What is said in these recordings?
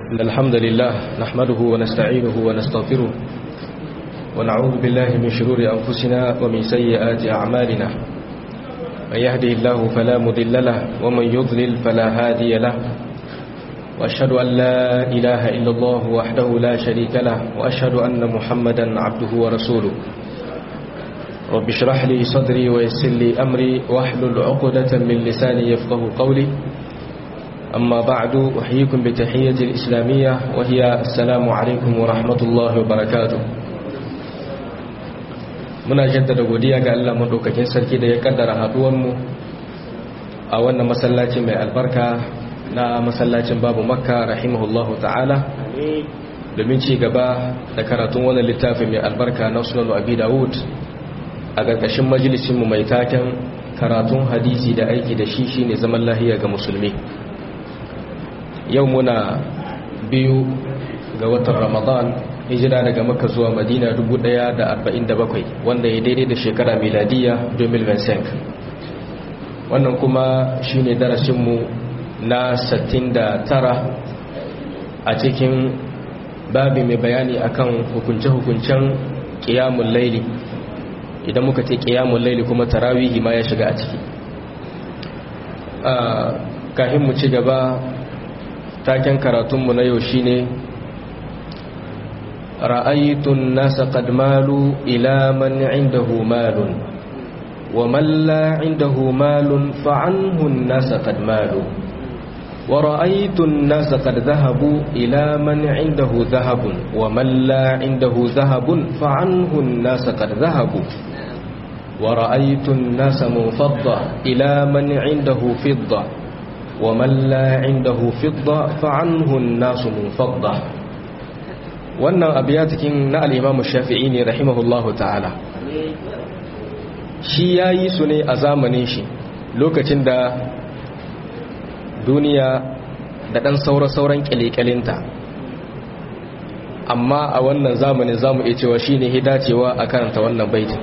إن الحمد لله نحمده ونستعينه ونستغفره ونعوذ بالله من شرور أنفسنا ومن سيئات أعمالنا من يهده الله فلا مضل له ومن يضلل فلا هادي له وأشهد أن لا إله إلا الله وحده لا شريك له وأشهد أن محمدا عبده ورسوله رب اشرح لي صدري ويسر لي أمري واحلل عقدة من لساني يفقه قولي أما بعد أحييكم بتحية الإسلامية وهي السلام عليكم ورحمة الله وبركاته muna jaddada godiya ga Allah madaukakin sarki da ya kaddara haduwanmu a wannan masallaci mai albarka na masallacin babu makka rahimahullahu ta'ala domin ci gaba da karatun wannan littafin mai albarka na sunan abi dawud a ƙarƙashin majalisinmu mai taken karatun hadisi da aiki da shi shine zaman lahiya ga musulmi yau muna biyu ga watan ramadan hijira daga makka zuwa madina 1047 wanda ya daidai da shekara miladiya 2025 wannan kuma shine darasinmu na 69 a cikin babi mai bayani akan hukunce-hukuncen ƙiyamun laili idan muka ce ƙiyamun laili kuma tarawihi ma ya shiga a ciki kafin mu ci gaba taken karatunmu na yau shine ra'aytun nasa qad malu ila man indahu malun wa man la indahu malun fa anhu an-nasa qad malu wa ra'aytun nasa qad dhahabu ila man indahu dhahabun wa man la indahu dhahabun fa anhu an-nasa qad dhahabu wa ra'aytun nasa munfadda ila man indahu fidda ومن لا عنده فضة فعنه الناس منفضة wannan abiyatikin na al'imamu shafi'i ne rahimahullahu ta'ala shi ya yi su ne a zamanin shi lokacin da duniya da ɗan saura-sauran ƙyale-ƙyalinta amma a wannan zamanin zamu iya cewa shi ne hidacewa a karanta wannan baitin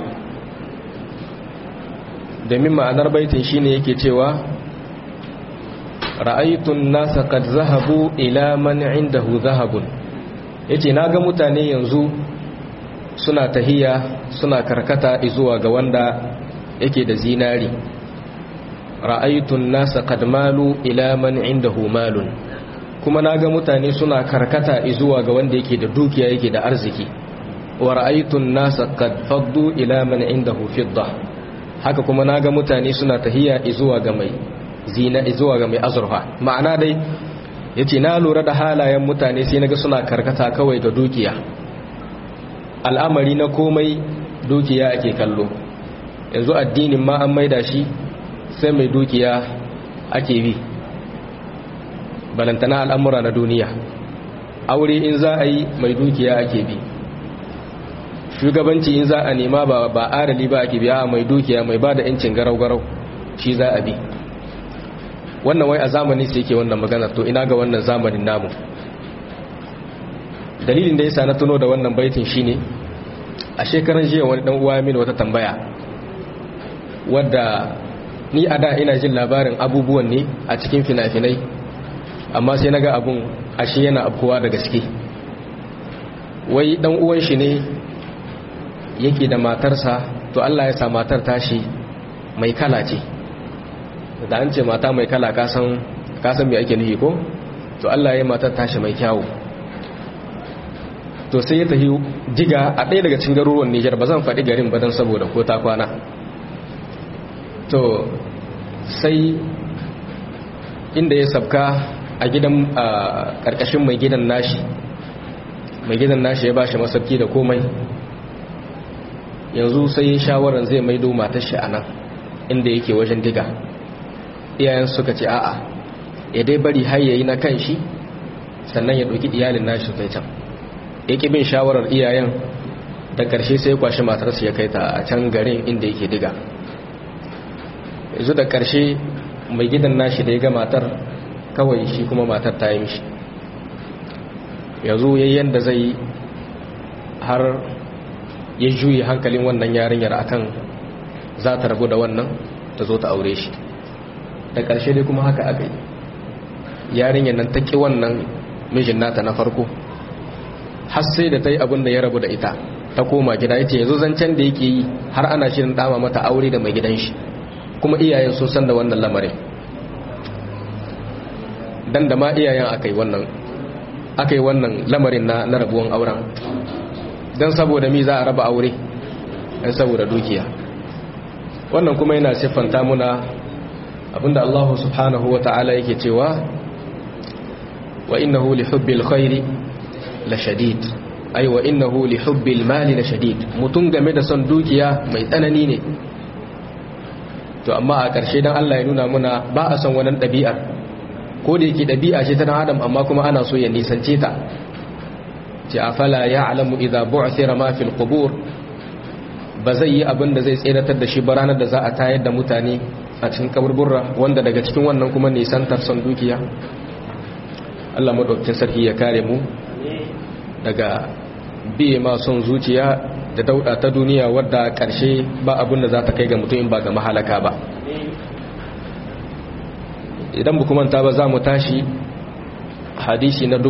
domin ma'anar baitin shi ne yake cewa ra'aitun nasa kad zahabu ila man indahu zahabun yace naga mutane yanzu suna tahiya suna karkata zuwa ga wanda yake da zinari ra'aitun nasa kad malu ila man indahu malun kuma naga mutane suna karkata zuwa ga wanda yake da dukiya yake da arziki wa ra'aitun nasa kad faddu ila man indahu fidda haka kuma naga mutane suna tahiya zuwa ga mai zina zuwa ga mai azurfa ma'ana dai yace na lura da halayen mutane sai naga suna karkata kawai ga dukiya al'amari na komai dukiya ake kallo yanzu addinin ma an maida shi sai mai dukiya ake bi balantana al'amura na duniya aure in za a yi mai dukiya ake bi shugabanci in za a nema ba ba arali ba ake biya mai dukiya mai ba da 'yancin garau-garau shi za a bi wannan wai a zamani sai yake wannan magana to ina ga wannan zamanin namu dalilin da yasa na tuno da wannan baitin shine a shekaran jiya wani dan uwa mini wata tambaya wadda ni a da ina jin labarin abubuwan ne a cikin fina-finai amma sai naga abun ashe yana abkuwa da gaske wai dan uwan shi ne yake da matarsa to Allah ya sa matar tashi mai kala ce da an ce mata mai kala kasan kasan mai ake nufi ko to Allah ya yi matar tashi mai kyawu to sai ya tafi jiga a ɗaya daga cikin garuruwan Nijar ba zan faɗi garin ba don saboda ko ta kwana to sai inda ya sabka a gidan a ƙarƙashin mai gidan nashi mai gidan nashi ya bashi masarki da komai yanzu sai shawaran zai maido matar shi a nan inda yake wajen diga iyayen suka ce a'a ya dai bari har yayi na kan shi sannan ya ɗauki iyalin nashi kai can ya ƙi bin shawarar iyayen da ƙarshe sai ya kwashi matarsa ya kai ta a can garin inda yake diga yanzu da ƙarshe mai gidan nashi da ya ga matar kawai shi kuma matar ta yi mishi yanzu yayin da zai har ya juyi hankalin wannan yarinyar akan za ta rabu da wannan ta zo ta aure shi da ƙarshe dai kuma haka aka yi yarinyar nan ta ƙi wannan mijin nata na farko har sai da ta yi abin da ya rabu da ita ta koma gida ya ce yanzu zancen da yake yi har ana shirin dama mata aure da mai gidan shi kuma iyayen sun san da wannan lamarin dan da ma iyayen aka yi wannan aka yi wannan lamarin na na rabuwan auren dan saboda mi za a raba aure dan saboda dukiya wannan kuma yana siffanta muna abinda Allah subhanahu wa ta'ala yake cewa wa innahu li hubbil khairi la shadid ai wa innahu li hubbil mali la shadid mutun game da son dukiya mai tsanani ne to amma a ƙarshe dan Allah ya nuna muna ba a son wannan ɗabi'ar ko da yake ɗabi'a ce ta dan adam amma kuma ana so ya nisance ta ce afala ya'lamu idza bu'thira ma fil qubur ba zai yi abin da zai tseratar da shi ba ranar da za a tayar da mutane a cikin kaburburra wanda daga cikin wannan kuma nisantar son dukiya Allah madaukakin sarki ya kare mu daga biye ma son zuciya da dauda ta duniya wadda karshe ba abin da za ta kai ga mutum in ba ga mahalaka ba idan bu kuma ta ba za mu tashi hadisi na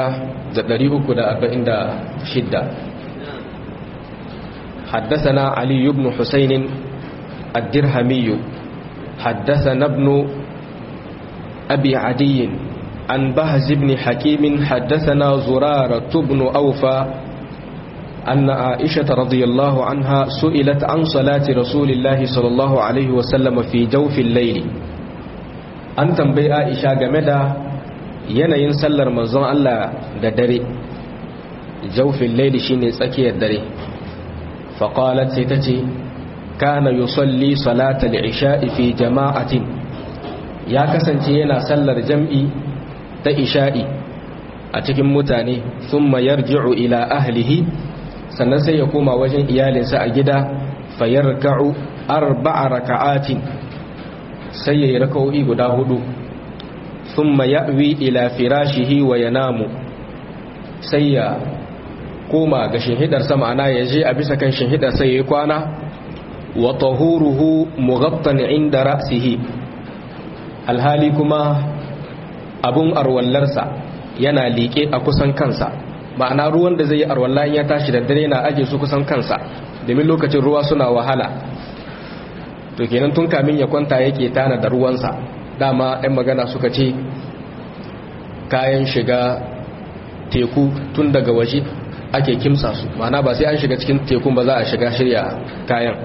1346 حدثنا علي بن حسين الدرهمي حدثنا ابن أبي عدي عن بهز بن حكيم حدثنا زرارة بن أوفى أن عائشة رضي الله عنها سئلت عن صلاة رسول الله صلى الله عليه وسلم في جوف الليل أن تنبي عائشة جمدا yanayin sallar manzon Allah da dare jaufin laili shine tsakiyar dare faqalat sai tace kana yusalli salatal isha'i fi jama'atin ya kasance yana sallar jam'i ta isha'i a cikin mutane thumma yarji'u ila ahlihi sannan sai ya koma wajen iyalinsa a gida fayarka'u arba'a raka'atin sai yayi raka'o'i guda hudu thumma ya'wi ila firashihi wa yanamu sai ya koma ga shinhidarsa ma'ana ya je a bisa kan shinhidar sai ya kwana wa tahuruhu mughattan inda ra'sihi alhali kuma abun arwallarsa yana liƙe a kusan kansa ma'ana ruwan da zai yi arwalla ya tashi da dare na aje su kusan kansa domin lokacin ruwa suna wahala to kenan tun kamin ya kwanta yake tana da ruwansa dama 'yan magana suka ce kayan shiga teku tun daga waje ake kimsa su ma'ana ba sai an shiga cikin tekun ba za a shiga shirya kayan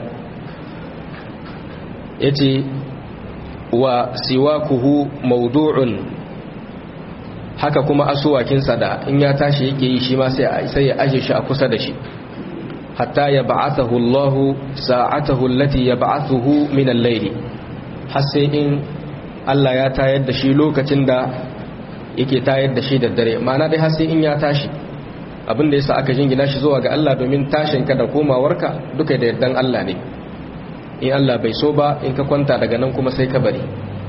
ya ce wa siwakuhu maudu'un haka kuma asuwakinsa da in ya tashi yake yi shi ma sai ya aje shi a kusa da shi hatta ya ba'athahu Allah sa'atahu allati yab'athuhu min al-layl har sai in Allah ya tayar da shi lokacin da yake tayar da shi da dare ma'ana dai har sai in ya tashi abin da yasa aka jingina shi zuwa ga Allah domin tashin ka da komawarka duka da yardan Allah ne in Allah bai so ba in ka kwanta daga nan kuma sai ka bari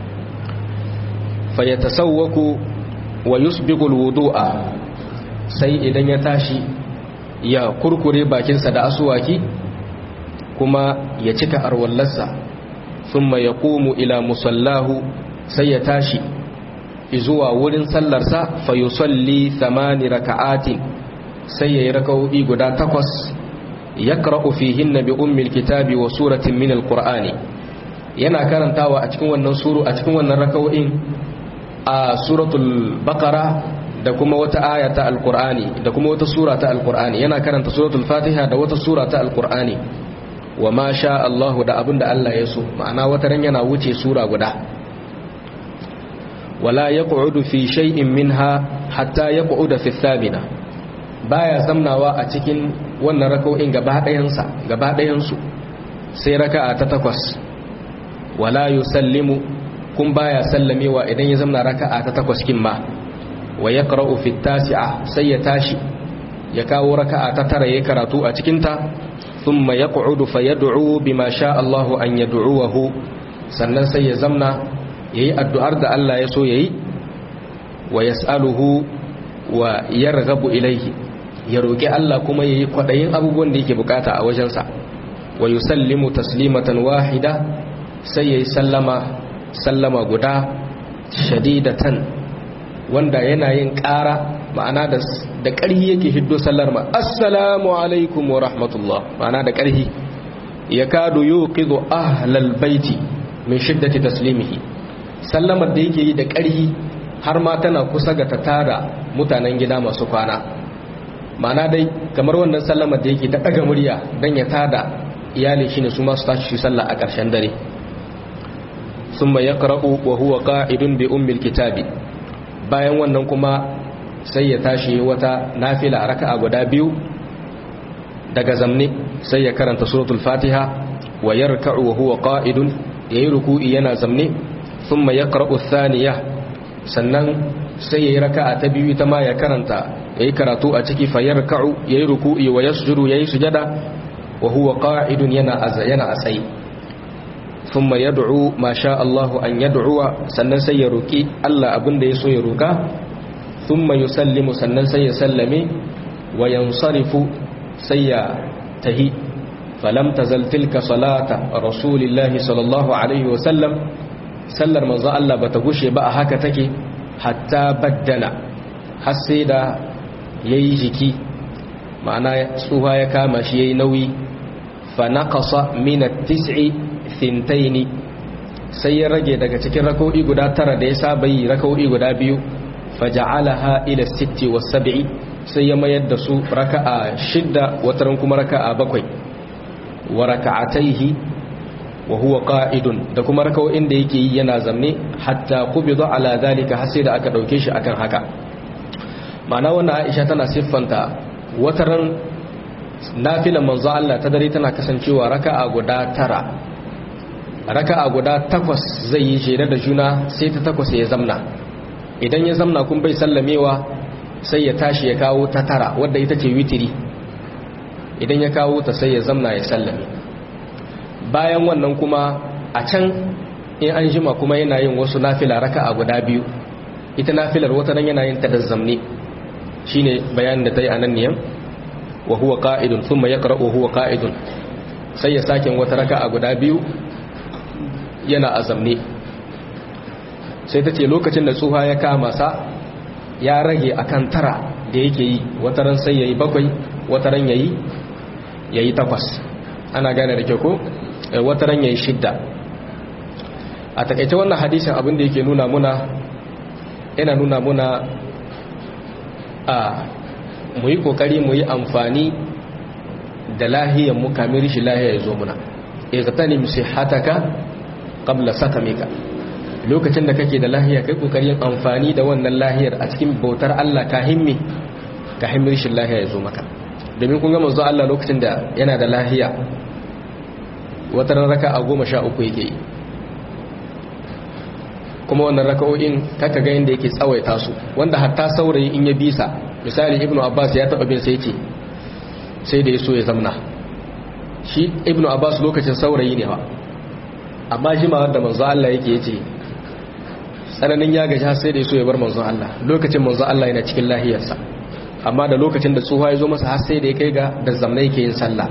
fa yatasawwaku wa yusbiqu alwudu'a sai idan ya tashi ya kurkure bakinsa da asuwaki kuma ya cika arwallarsa thumma yaqumu ila musallahu sai ya tashi zuwa wurin sallarsa fa yusalli thamani raka'atin sai yayi raka'o'i guda takwas yaqra'u fihinna bi ummil kitabi wa suratin min alqur'ani yana karantawa a cikin wannan suru a cikin wannan raka'o'in a suratul baqara da kuma wata aya ta alqur'ani da kuma wata sura ta alqur'ani yana karanta suratul fatiha da wata sura ta alqur'ani wa ma sha Allah da abinda Allah ya so ma'ana wata ran yana wuce sura guda wala yaq'udu fi shay'in minha hatta yaq'uda fi thamina baya zamnawa a cikin wannan raka'o'in gaba ɗayan sa gaba ɗayan su sai raka'a ta takwas wala yusallimu kun baya sallamewa idan ya zamna raka'a ta takwas kin ma wa yaqra'u fi tasi'a sai ya tashi ya kawo raka'a ta tara yayin karatu a cikin ta thumma yaq'udu fayad'u bima sha Allah an yad'uhu sannan sai ya zamna yayi addu'ar da Allah ya so yayi wa yas'aluhu wa yarghabu ilayhi ya roki Allah kuma yayi kwadayin abubuwan da yake bukata a wajensa wa yusallimu taslimatan wahida sai yayi sallama sallama guda shadidatan wanda yana yin ƙara ma'ana da da ƙarhi yake hiddo sallar ma assalamu alaikum wa rahmatullah ma'ana da ƙarhi yakadu yuqidu ahlal baiti min shiddati taslimihi sallamar da yake yi da ƙarhi har ma tana kusa ga ta tara mutanen gida masu kwana ma'ana dai kamar wannan sallamar da yake ta ɗaga murya don ya tada iyali shine su masu tashi shi sallah a ƙarshen dare summa yaqra'u wa huwa qa'idun bi ummil kitabi bayan wannan kuma sai ya tashi wata nafila raka'a guda biyu daga zamne sai ya karanta suratul fatiha wa yarka'u wa huwa qa'idun yayi ruku'i yana zamne thumma yaqra'u thaniya sannan sai yayi raka'a ta biyu ita ma ya karanta yayi karatu a ciki fa yarka'u yayi ruku'i wa yasjudu yayi sujada wa huwa qa'idun yana yana a tsaye thumma yad'u ma sha Allahu an yad'uwa sannan sai ya roki Allah abinda ya so ya roka thumma yusallimu sannan sai ya sallame wa yansarifu sai ya tahi falam tazal tilka salata rasulillahi sallallahu alaihi wa sallam sallar manzo Allah bata gushe ba a haka take hatta baddana har sai da yayi jiki ma'ana tsuha ya kama shi yayi nauyi fa naqasa min at-tis'i thintaini sai ya rage daga cikin rak'o'i guda tara da ya saba yi rak'o'i guda biyu faja'alaha ila sitti was sab'i sai ya mayar da su raka'a shidda wataran kuma raka'a bakwai wa raka'ataihi wa huwa qa'idun da kuma raka'o'in da yake yi yana zamne hatta qubida ala zalika har sai da aka dauke shi akan haka ma'ana wannan Aisha tana siffanta wataran nafilan manzo Allah ta dare tana kasancewa raka'a guda tara raka'a guda takwas zai yi jere da juna sai ta takwas ya zamna idan ya zamna kun bai sallamewa sai ya tashi ya kawo ta tara wadda ita ce witiri idan ya kawo ta sai ya zamna ya sallame bayan wannan kuma a can in an jima kuma yana yin wasu nafila raka'a guda biyu ita nafilar wata nan yana yin ta da zamne shine bayanin da ta yi a nan niyan wa huwa qa'idun thumma yaqra'u huwa qa'idun sai ya sake wata raka'a guda biyu yana azamne sai ta ce lokacin da tsuha ya kama sa ya rage akan tara da yake yi wataran sai yayi bakwai wataran yayi yayi takwas ana gane da kyau ko wataran yayi shidda a takaice wannan hadisin abin da yake nuna muna yana nuna muna a mu yi kokari mu yi amfani da lahiyar mu kamar shi lahiyar ya zo muna igtanim sihhataka qabla sakamika lokacin da kake da lahiya kai kokarin amfani da wannan lahiyar a cikin bautar Allah ka himmi ka himmi shi lahiya ya zo maka domin kun ga manzo Allah lokacin da yana da lahiya wata raka a goma sha uku yake yi kuma wannan raka'o'in kaka ga yadda yake tsawaita su wanda hatta saurayi in ya bisa misali ibnu abbas ya taba bin sai ce sai da ya so ya zamna shi ibnu abbas lokacin saurayi ne ba amma jimawar da manzo Allah yake yace tsananin ya gaji sai da ya so ya bar manzo Allah lokacin manzo Allah yana cikin lahiyarsa amma da lokacin da tsohuwa ya zo masa har sai da ya kai ga da zamna yake yin sallah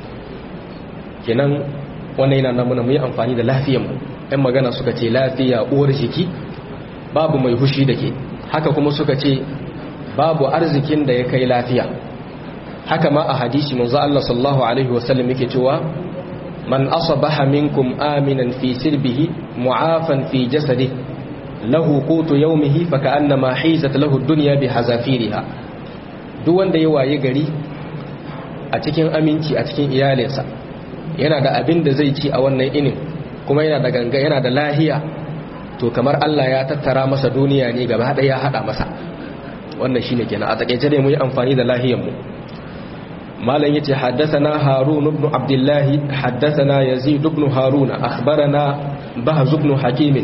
kenan wannan yana namuna mu yi amfani da lafiyar mu ɗan magana suka ce lafiya uwar jiki babu mai hushi da ke haka kuma suka ce babu arzikin da ya kai lafiya haka ma a hadisi manzo Allah sallallahu alaihi wasallam yake cewa man asabaha minkum aminan fi sirbihi mu'afan fi jasadihi lahu qutu yawmihi fa ka'annama hizat lahu ad-dunya bi hazafiriha duk wanda ya waye gari a cikin aminci a cikin iyalinsa yana da abin da zai ci a wannan inin kuma yana da ganga yana da lahiya to kamar Allah ya tattara masa duniya ne gaba ɗaya ya hada masa wannan shine kenan a takeice dai mu yi amfani da lahiyar mu malam yace haddathana harun ibn abdullah haddathana yazid ibn harun akhbarana bahz ibn hakim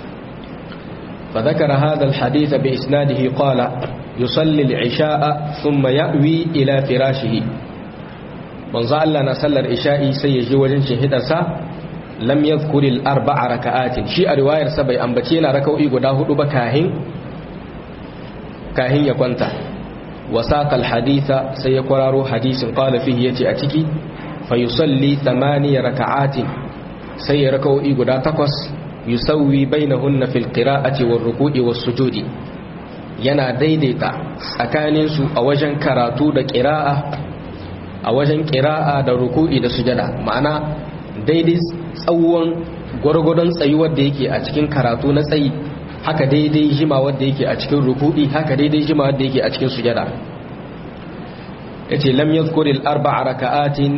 فذكر هذا الحديث بإسناده قال يصلي العشاء ثم يأوي إلى فراشه من ظل لنا صلى العشاء سيجي وجن شهدسا لم يذكر الأربع ركعات شيء رواية سبي أنبتينا ركوئي قداه بكاهن كاهن يكونتا وساق الحديث سيقرار حديث قال فيه يتي أتكي فيصلي ثماني ركعات سيركوئي قدا تقص يسوي بينهن في القراءة والركوع والسجود yana daidaita tsakaninsu a wajen karatu da ƙira'a a wajen ƙira'a da ruku'i da sujada ma'ana daidai tsawon gwargwadon tsayuwar da yake a cikin karatu na tsayi haka daidai jima wadda yake a cikin ruku'i haka daidai jima wadda yake a cikin sujada yace lam yadhkuril arba'a raka'atin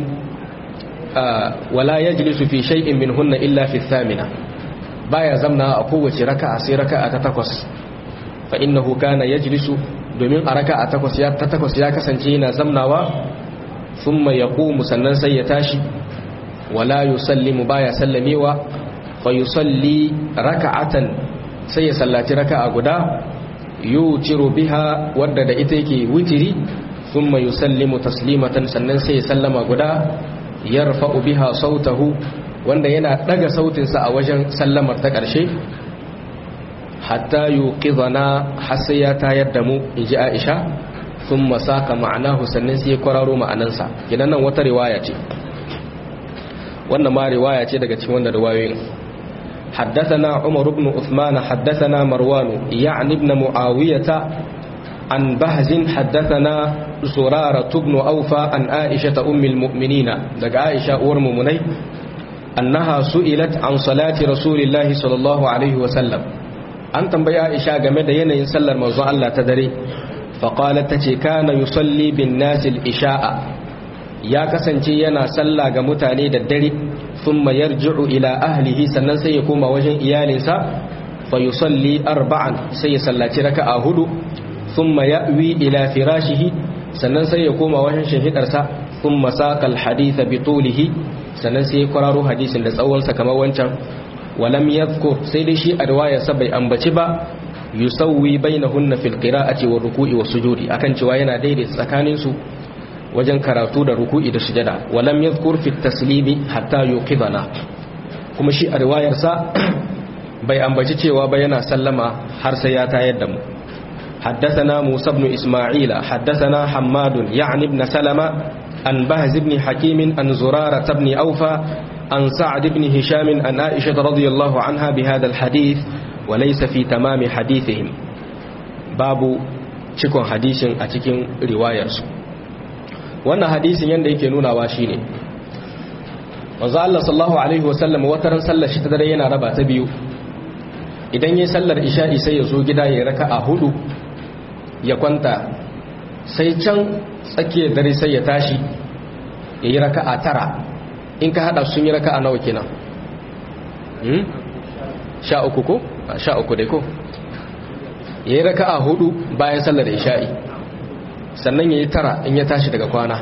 wala yajlisu fi shay'in minhunna illa fi thamina baya zamna a kowace raka'a sai raka'a ta takwas fa innahu kana yajlisu domin a raka'a takwas ya ta takwas ya kasance yana zamnawa thumma yaqumu sannan sai ya tashi wala yusallimu baya sallamewa fa yusalli raka'atan sai ya sallaci raka'a guda yutiru biha wadda da ita yake witiri thumma yusallimu taslimatan sannan sai ya sallama guda yarfa'u biha sautahu wanda yana daga sautinsa a wajen sallamar ta ƙarshe hatta yuqidhana har sai ya tayar da mu inji Aisha thumma saka ma'anahu sannan sai ya kwararo ma'anansa kidan nan wata riwaya ce wannan ma riwaya ce daga cikin wannan riwayoyin حدثنا عمر بن عثمان حدثنا مروان يعني ابن معاوية عن بهز حدثنا زرارة بن أوفى عن عائشة أم المؤمنين دق عائشة أورم مني أنها سئلت عن صلاة رسول الله صلى الله عليه وسلم أن تنبي عائشة قمد ينين سلر موضوع الله تدري فقالت تتي كان يصلي بالناس الإشاء يا كسنتي ينا سلا قمتاني ددري ثم يرجع إلى أهله سنن سيكون وجه إيالنسا فيصلي أربعا سيسلاتي ركأ هدو ثم يأوي إلى فراشه sannan sai ya koma wajen shahidarsa sun masakal haditha bi tulihi sannan sai ya kwararo hadisin da tsawonsa kamar wancan walam yadhkur sai dai shi a riwayarsa bai ambaci ba yusawwi bainahunna fil qira'ati wa ruku'i wa sujudi akan cewa yana daidaita tsakanin su wajen karatu da ruku'i da sujada walam yadhkur fi taslimi hatta yuqidana kuma shi a riwayarsa bai ambaci cewa ba yana sallama har sai ya tayar da mu حدثنا موسى بن إسماعيل حدثنا حماد يعني بن سلمة عن بهز بن حكيم عن زرارة بن أوفى عن سعد بن هشام عن عائشة رضي الله عنها بهذا الحديث وليس في تمام حديثهم باب cikon hadisin a cikin riwayarsu wannan hadisin yadda yake nunawa shine manzo Allah sallallahu alaihi wasallam wataran sallar shi ta dare yana raba ta biyu idan yayin sallar isha'i sai ya zo gida ya raka'a hudu ya kwanta sai can tsakiyar dare sai ya tashi ya yi raka'a tara in ka hada sun yi raka'a nawa kenan sha uku ko? sha uku dai ko ya yi raka'a hudu bayan sallar isha'i sannan ya yi tara in ya tashi daga kwana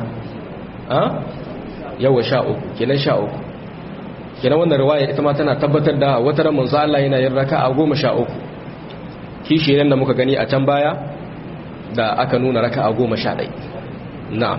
yawa sha uku kenan sha uku kenan wannan riwaya ita ma tana tabbatar da wata ramin Allah yana yin raka'a goma sha uku kishi da muka gani a can baya da aka nuna raka a goma sha ɗai na'am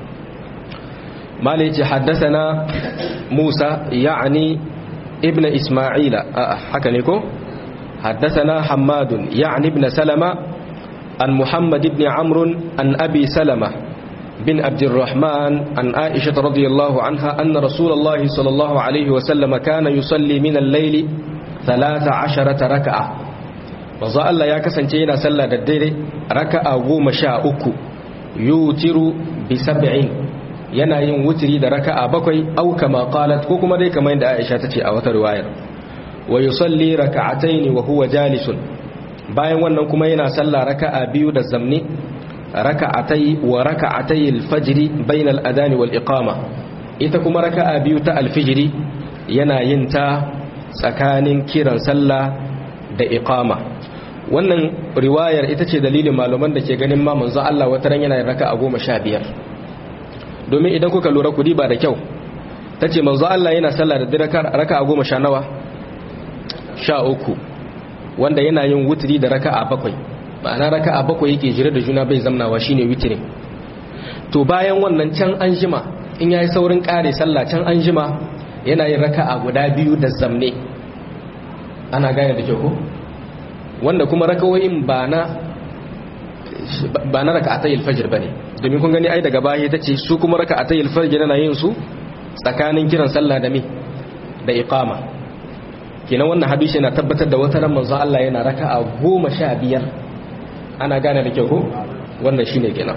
mala yace haddasana musa ya'ani ibn isma'ila haka ne ko haddasana hammadun ya'ani ibn salama an muhammad ibn amrun an abi salama bin abdurrahman an aisha radiyallahu anha anna rasulullahi sallallahu alaihi wasallam kana yusalli min al-layli 13 raka'a manzo Allah ya kasance yana sallah da dare raka'a goma sha uku yutiru bi sab'in yana yin wutiri da raka'a bakwai au kama qalat ko kuma dai kamar yadda Aisha tace a wata riwayar wa yusalli raka'atayn wa huwa jalisun bayan wannan kuma yana sallah raka'a biyu da zamni raka'atai wa raka'atai al-fajr bayna al-adhan wal iqama ita kuma raka'a biyu ta al-fajr yana yin ta tsakanin kiran sallah da iqama wannan riwayar ita ce dalilin malaman da ke ganin ma manzo Allah wata ran yana raka a goma sha biyar domin idan kuka lura kudi ba da kyau ta ce manzo Allah yana sallah da raka a goma sha nawa sha uku wanda yana yin wutiri da raka a bakwai ma'ana raka a bakwai yake jira da juna bai zamnawa shine witirin to bayan wannan can an jima in yayi saurin kare sallah can an jima yana yin raka a guda biyu da zamne ana gane da kyau ko wanda kuma rakawoyin ba na ba na raka'atay al-fajr bane domin kun gani ai daga baya tace su kuma raka'atay al-fajr na yin su tsakanin kiran sallah da me da iqama kenan wannan hadisi yana tabbatar da wata ran manzo Allah yana raka'a 15 ana gane da kyau ko wannan shine kenan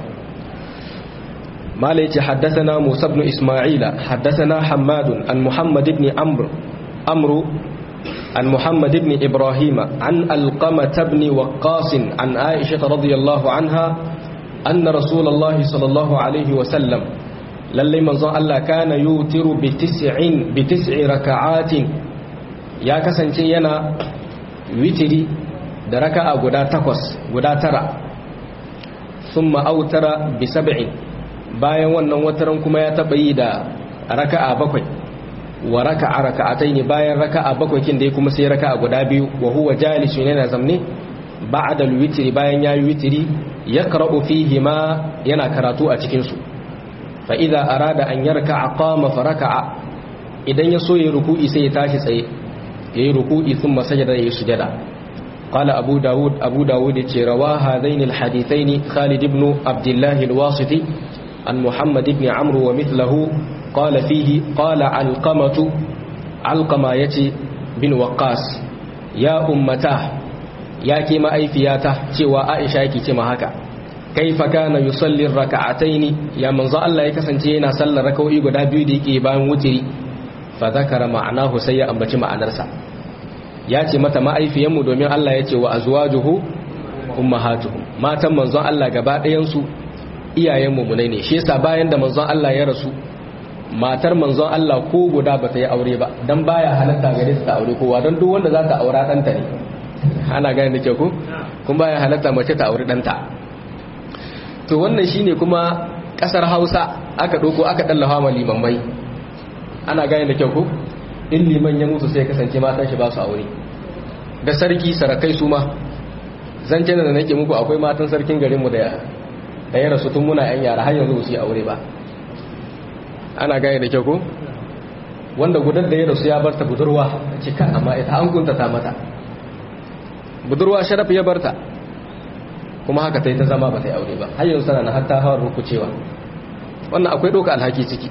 مالك حدثنا موسى بن إسماعيل حدثنا حماد عن محمد بن عمرو عمرو عن محمد بن إبراهيم عن القمة بن وقاص عن عائشة رضي الله عنها أن رسول الله صلى الله عليه وسلم للي منظر الله كان يوتر بتسع بتسع ركعات يا كسنتي ينا وتري دركا غدا تقص غدا ترى ثم أوتر بسبع bayan wannan wataran kuma ya taba yi da raka'a bakwai wa raka'a raka'ataini bayan raka'a bakwai kin da kuma sai raka'a guda biyu wa huwa jalisun yana zamne ba'da al-witri bayan yayi witri yaqra'u fihi ma yana karatu a cikin su fa idza arada an yarka'a qama fa raka'a idan ya so ya ruku'i sai ya tashi tsaye yayi ruku'i thumma sajada yayi sujada قال أبو داود أبو داود روى هذين الحديثين خالد بن عبد الله الواسطي عن محمد بن عمرو ومثله قال فيه قال علقمة علقمة يتي بن وقاس يا أمتاه يا كما أي فياته سوى عائشة كما هكا كيف كان يصلي الركعتين يا من ظل الله يكسنتينا صلى ركوعي غدا بيو ديكي بان وتري فذكر معناه سيئا بتي معنarsa ya ce mata ma'aifiyanmu domin Allah ya ce wa azwajuhu ummahatuhum matan manzon Allah gaba ɗayan su iyayen mummunai ne shi yasa bayan da manzon Allah ya rasu matar manzon Allah ko guda ba ta yi aure ba dan baya halatta gare ta aure kowa don duk wanda za ta aura ɗanta ne ana gane da ke ku kun baya halatta mace ta aure ɗanta to wannan shine kuma ƙasar Hausa aka ɗauko aka ɗallafa ma limamai ana gane da ke ku in liman ya mutu sai kasance matan shi ba su aure da sarki sarakai su ma zancen da nake muku akwai matan sarkin garinmu da da ya rasu tun muna yan yara har yanzu su yi aure ba ana gane da kyau ko wanda gudan da ya rasu ya barta budurwa cika amma ita an kunta ta mata budurwa sharaf ya barta kuma haka ta yi ta zama ba ta yi aure ba har yanzu tana na har ta hawar rukucewa wannan akwai ɗauka alhaki ciki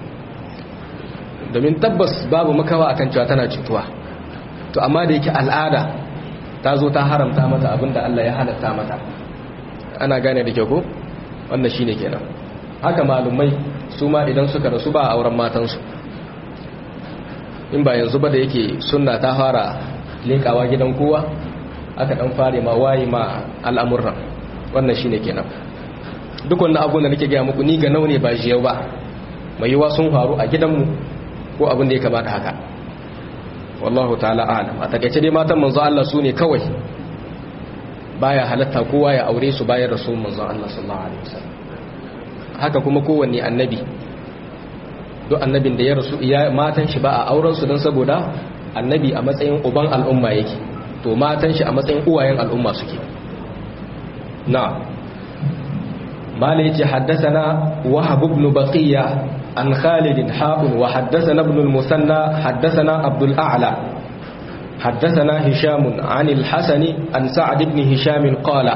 domin tabbas babu makawa akan cewa tana cutuwa to amma da yake al'ada ta zo ta haramta mata abinda Allah ya halatta mata ana gane da kyau ko wannan shine kenan haka malumai su ma idan suka rasu ba auren matansu in ba yanzu ba da yake sunna ta fara lekawa gidan kowa aka dan fare ma wayi ma al'amuran wannan shine kenan duk wannan abun da nake gaya muku ni ga naune ba jiyau ba mai yiwa sun faru a gidanmu ko abin da ya kamata haka wallahu ta'ala alam a takaice dai matan manzo Allah su ne kawai baya halatta kowa ya aure su bayan rasul manzo Allah sallallahu alaihi wasallam haka kuma kowanne annabi duk annabin da ya rasu iya matan shi ba a auren su don saboda annabi a matsayin uban al'umma yake to matan shi a matsayin uwayen al'umma suke na malai ce haddasana wahab ibn baqiya an khalid ha'un wa haddasana ibn al-musanna haddasana abdul a'la حدثنا هشام عن الحسن عن سعد بن هشام قال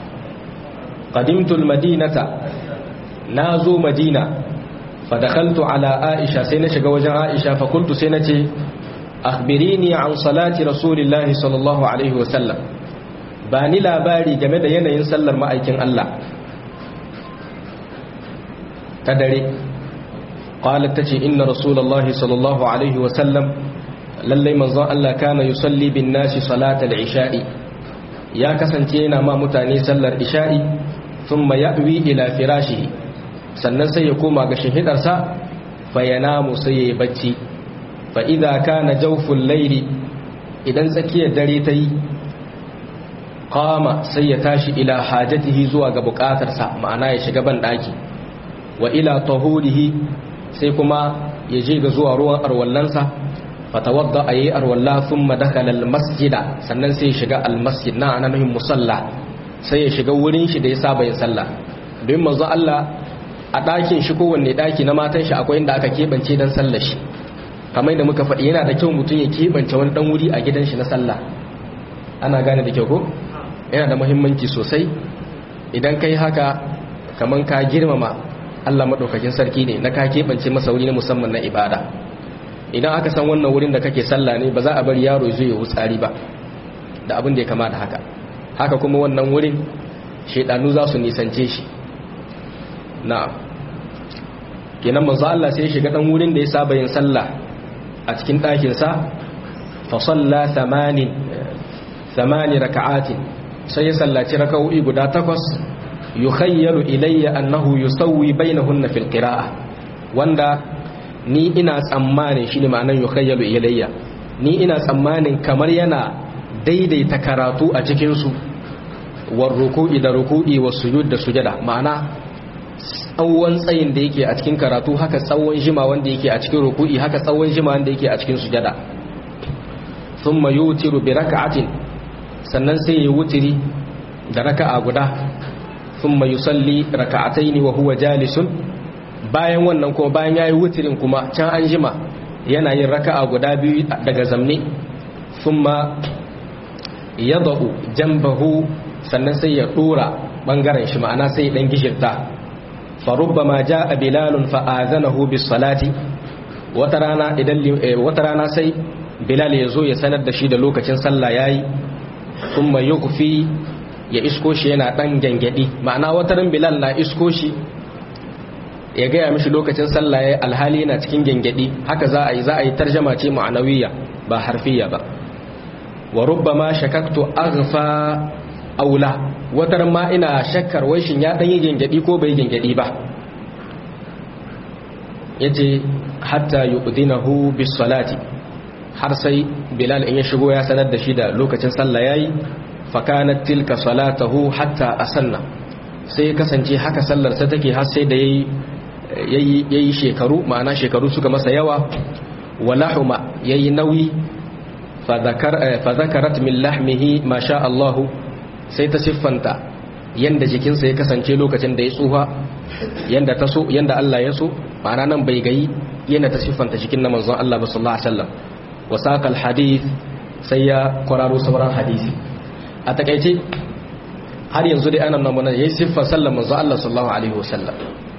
قدمت المدينة نازو مدينة فدخلت على عائشة سينة وجه عائشة فقلت سينة أخبريني عن صلاة رسول الله صلى الله عليه وسلم باني لا باري جمد ينين سلر ما أيكن الله تدري قالت تجي إن رسول الله صلى الله عليه وسلم للي منظر الله كان يصلي بالناس صلاة العشاء يا كسنتينا ما متاني سلر إشاء ثم يأوي إلى فراشه sannan sai ya koma ga shahidarsa fa yanamu sai ya bacci fa idza kana jawful layli idan tsakiyar dare ta yi qama sai ya tashi ila hajatihi zuwa ga bukatarsa ma'ana ya shiga ban daki wa ila tahurihi sai kuma ya je ga zuwa ruwan arwallansa fatawadda ayi arwalla thumma dakhala almasjida sannan sai ya shiga almasjid na anahin musalla sai ya shiga wurin shi da ya saba yin sallah don manzo Allah a ɗakin shi kowanne ɗaki na matan shi akwai inda aka keɓance don sallar shi kamar da muka faɗi yana da kyau mutum ya keɓance wani ɗan wuri a gidan shi na sallah ana gane da kyau ko yana da muhimmanci sosai idan kai haka kamar ka girmama Allah maɗaukakin sarki ne na ka keɓance masa wuri na musamman na ibada idan aka san wannan wurin da kake sallah ne ba za a bari yaro zai yi wutsari ba da abin da ya kama da haka haka kuma wannan wurin shaidanu za su nisance shi na'am kenan manzo Allah sai ya shiga dan wurin da ya saba yin sallah a cikin ɗakin sa fa salla thamanin thamani raka'atin sai ya sallaci raka'o'i guda takwas yukhayyalu ilayya annahu yusawwi bainahunna fil qira'ah wanda ni ina tsammanin shine ma'anar yukhayyalu ilayya ni ina tsammanin kamar yana daidaita karatu a cikin su war ruku'i da ruku'i was sujud da sujada ma'ana tsawon tsayin da yake a cikin karatu haka tsawon jima wanda yake a cikin ruku'i haka tsawon jima wanda yake a cikin sujada thumma yutiru bi raka'atin sannan sai ya wutiri da raka'a guda thumma yusalli raka'ataini wa huwa jalisun bayan wannan kuma bayan yayi wutirin kuma can an jima yana yin raka'a guda biyu daga zamne thumma yadau jambahu sannan sai ya dora bangaren shi ma'ana sai dan gishirta fa rubbama jaa bilalun fa azanahu bis salati wata rana idan wata rana sai bilal ya zo ya sanar da shi da lokacin sallah yayi thumma yughfi ya isko shi yana dan gangadi ma'ana wata ran bilal na isko shi ya gaya mishi lokacin sallah yayi alhali yana cikin gangadi haka za a yi za a yi tarjama ce ma'anawiyya ba harfiya ba wa rubbama shakaktu aghfa aula watar ma ina shakkar wai shin ya dan yi gengedi ko bai gengedi ba yace hatta yuqdinahu bis salati har sai bilal in ya shigo ya sanar da shi da lokacin sallah yayi fa kanat tilka salatahu hatta asanna sai ya kasance haka sallar sa take har sai da yayi yayi yayi shekaru ma'ana shekaru suka masa yawa walahuma yayi nauyi fa zakarat min lahmihi ma sha Allahu sai ta siffanta yanda jikinsa ya kasance lokacin da ya tsuha yanda ta so yanda Allah ya so ma'ana nan bai gayi yanda ta siffanta jikin na manzon Allah sallallahu alaihi wasallam wa saqal hadith sai ya kwararo sauran hadisi a takeice har yanzu dai anan nan mun yayi siffar sallar manzon Allah sallallahu alaihi wasallam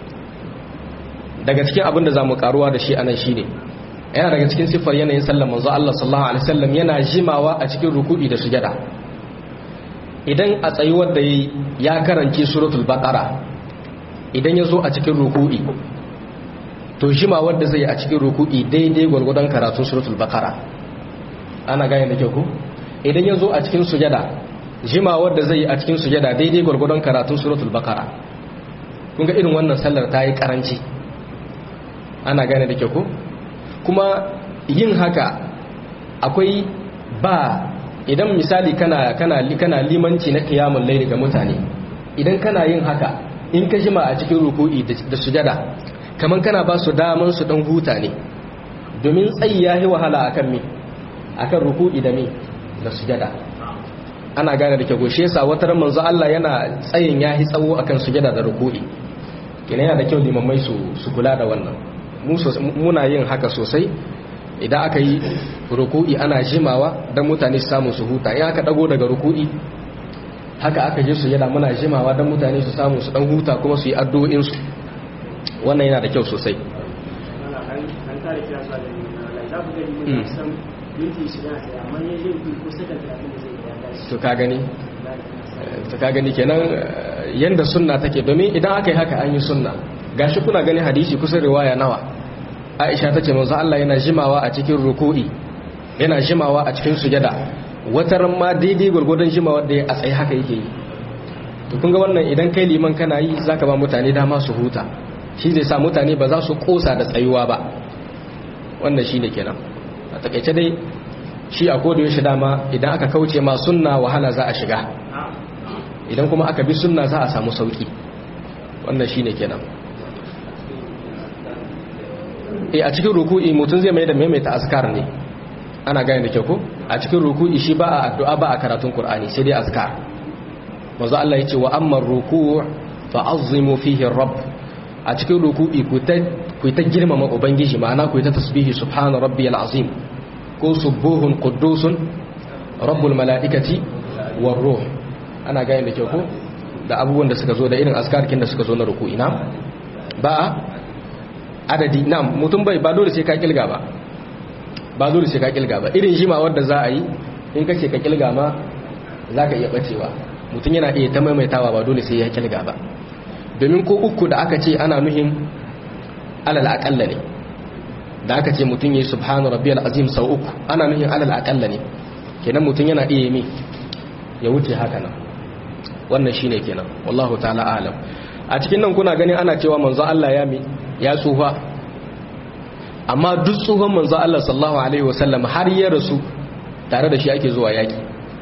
daga cikin abin da zamu karuwa da shi anan shine yana daga cikin siffar yanayin sallar manzon Allah sallallahu alaihi wasallam yana jimawa a cikin ruku'i da sujada idan a tsayuwar da ya karanci suratul baqara idan ya zo a cikin ruku'i to jima wanda zai a cikin ruku'i daidai gwargwadon karatun suratul baqara ana gane da kyau ko idan ya zo a cikin sujada jima wanda zai a cikin sujada daidai gwargwadon karatun suratul baqara kun ga irin wannan sallar ta yi karanci ana gane da kyau ko kuma yin haka akwai ba idan misali kana kana kana limanci na qiyamul layli ga mutane idan kana yin haka in ka jima a cikin ruku'i da sujada kaman kana ba su daman su dan huta ne domin tsayi yayi wahala akan me akan ruku'i da me da sujada ana gane da ke goshe sa wata ran manzo Allah yana tsayin yayi tsawo akan sujada da ruku'i kina yana da kyau limamai su su kula da wannan mu muna yin haka sosai idan aka yi ruku'i ana jimawa don mutane su samu su huta in aka dago daga ruku'i haka aka je su yana muna jimawa don mutane su samu su dan huta kuma su yi addu'o'insu wannan yana da kyau sosai to ka gani to ka gani kenan yanda sunna take domin idan aka yi haka an yi sunna gashi kuna gani hadisi kusa riwaya nawa aisha ta ce manzo Allah yana jimawa a cikin ruku'i yana jimawa a cikin sujada wata ma daidai gurgurdan jimawa da ya a tsaye haka yake yi to kun ga wannan idan kai liman kana yi zaka ba mutane dama su huta shi zai sa mutane ba za su kosa da tsayuwa ba wannan shine kenan a takaice dai shi a koda yaushe dama idan aka kauce ma sunna wahala za a shiga idan kuma aka bi sunna za a samu sauki wannan shine kenan e a cikin ruku'i mutum zai mai da maimaita askar ne ana gane da kyau ko a cikin ruku'i shi ba a addu'a ba a karatun qur'ani sai dai askar manzo Allah yace wa amma ruku' fa azimu fihi rabb a cikin ruku'i ku ta ku ta girmama ubangiji ma'ana ku ta tasbihi subhana rabbiyal azim ko subuhun quddusun rabbul malaikati war ruh ana gane da kyau ko da abubuwan da suka zo da irin askarkin da suka zo na ruku'i na ba adadi nam mutum bai ba dole sai ka kilga ba ba dole sai ka kilga ba irin jima wanda za a yi in kace ka kilga ma za ka iya bacewa mutum yana iya ta maimaitawa ba dole sai ya kilga ba domin ko uku da aka ce ana nuhin alal aƙalla ne da aka ce mutum yi subhanu rabbiyal azim sau uku ana nuhin alal aƙalla ne kenan mutum yana iya mi ya wuce haka nan wannan shine kenan wallahu ta'ala alam a cikin nan kuna ganin ana cewa manzo Allah ya mi ya tsufa amma duk tsohon manzo Allah sallallahu alaihi wasallam har ya rasu tare da shi ake zuwa yaki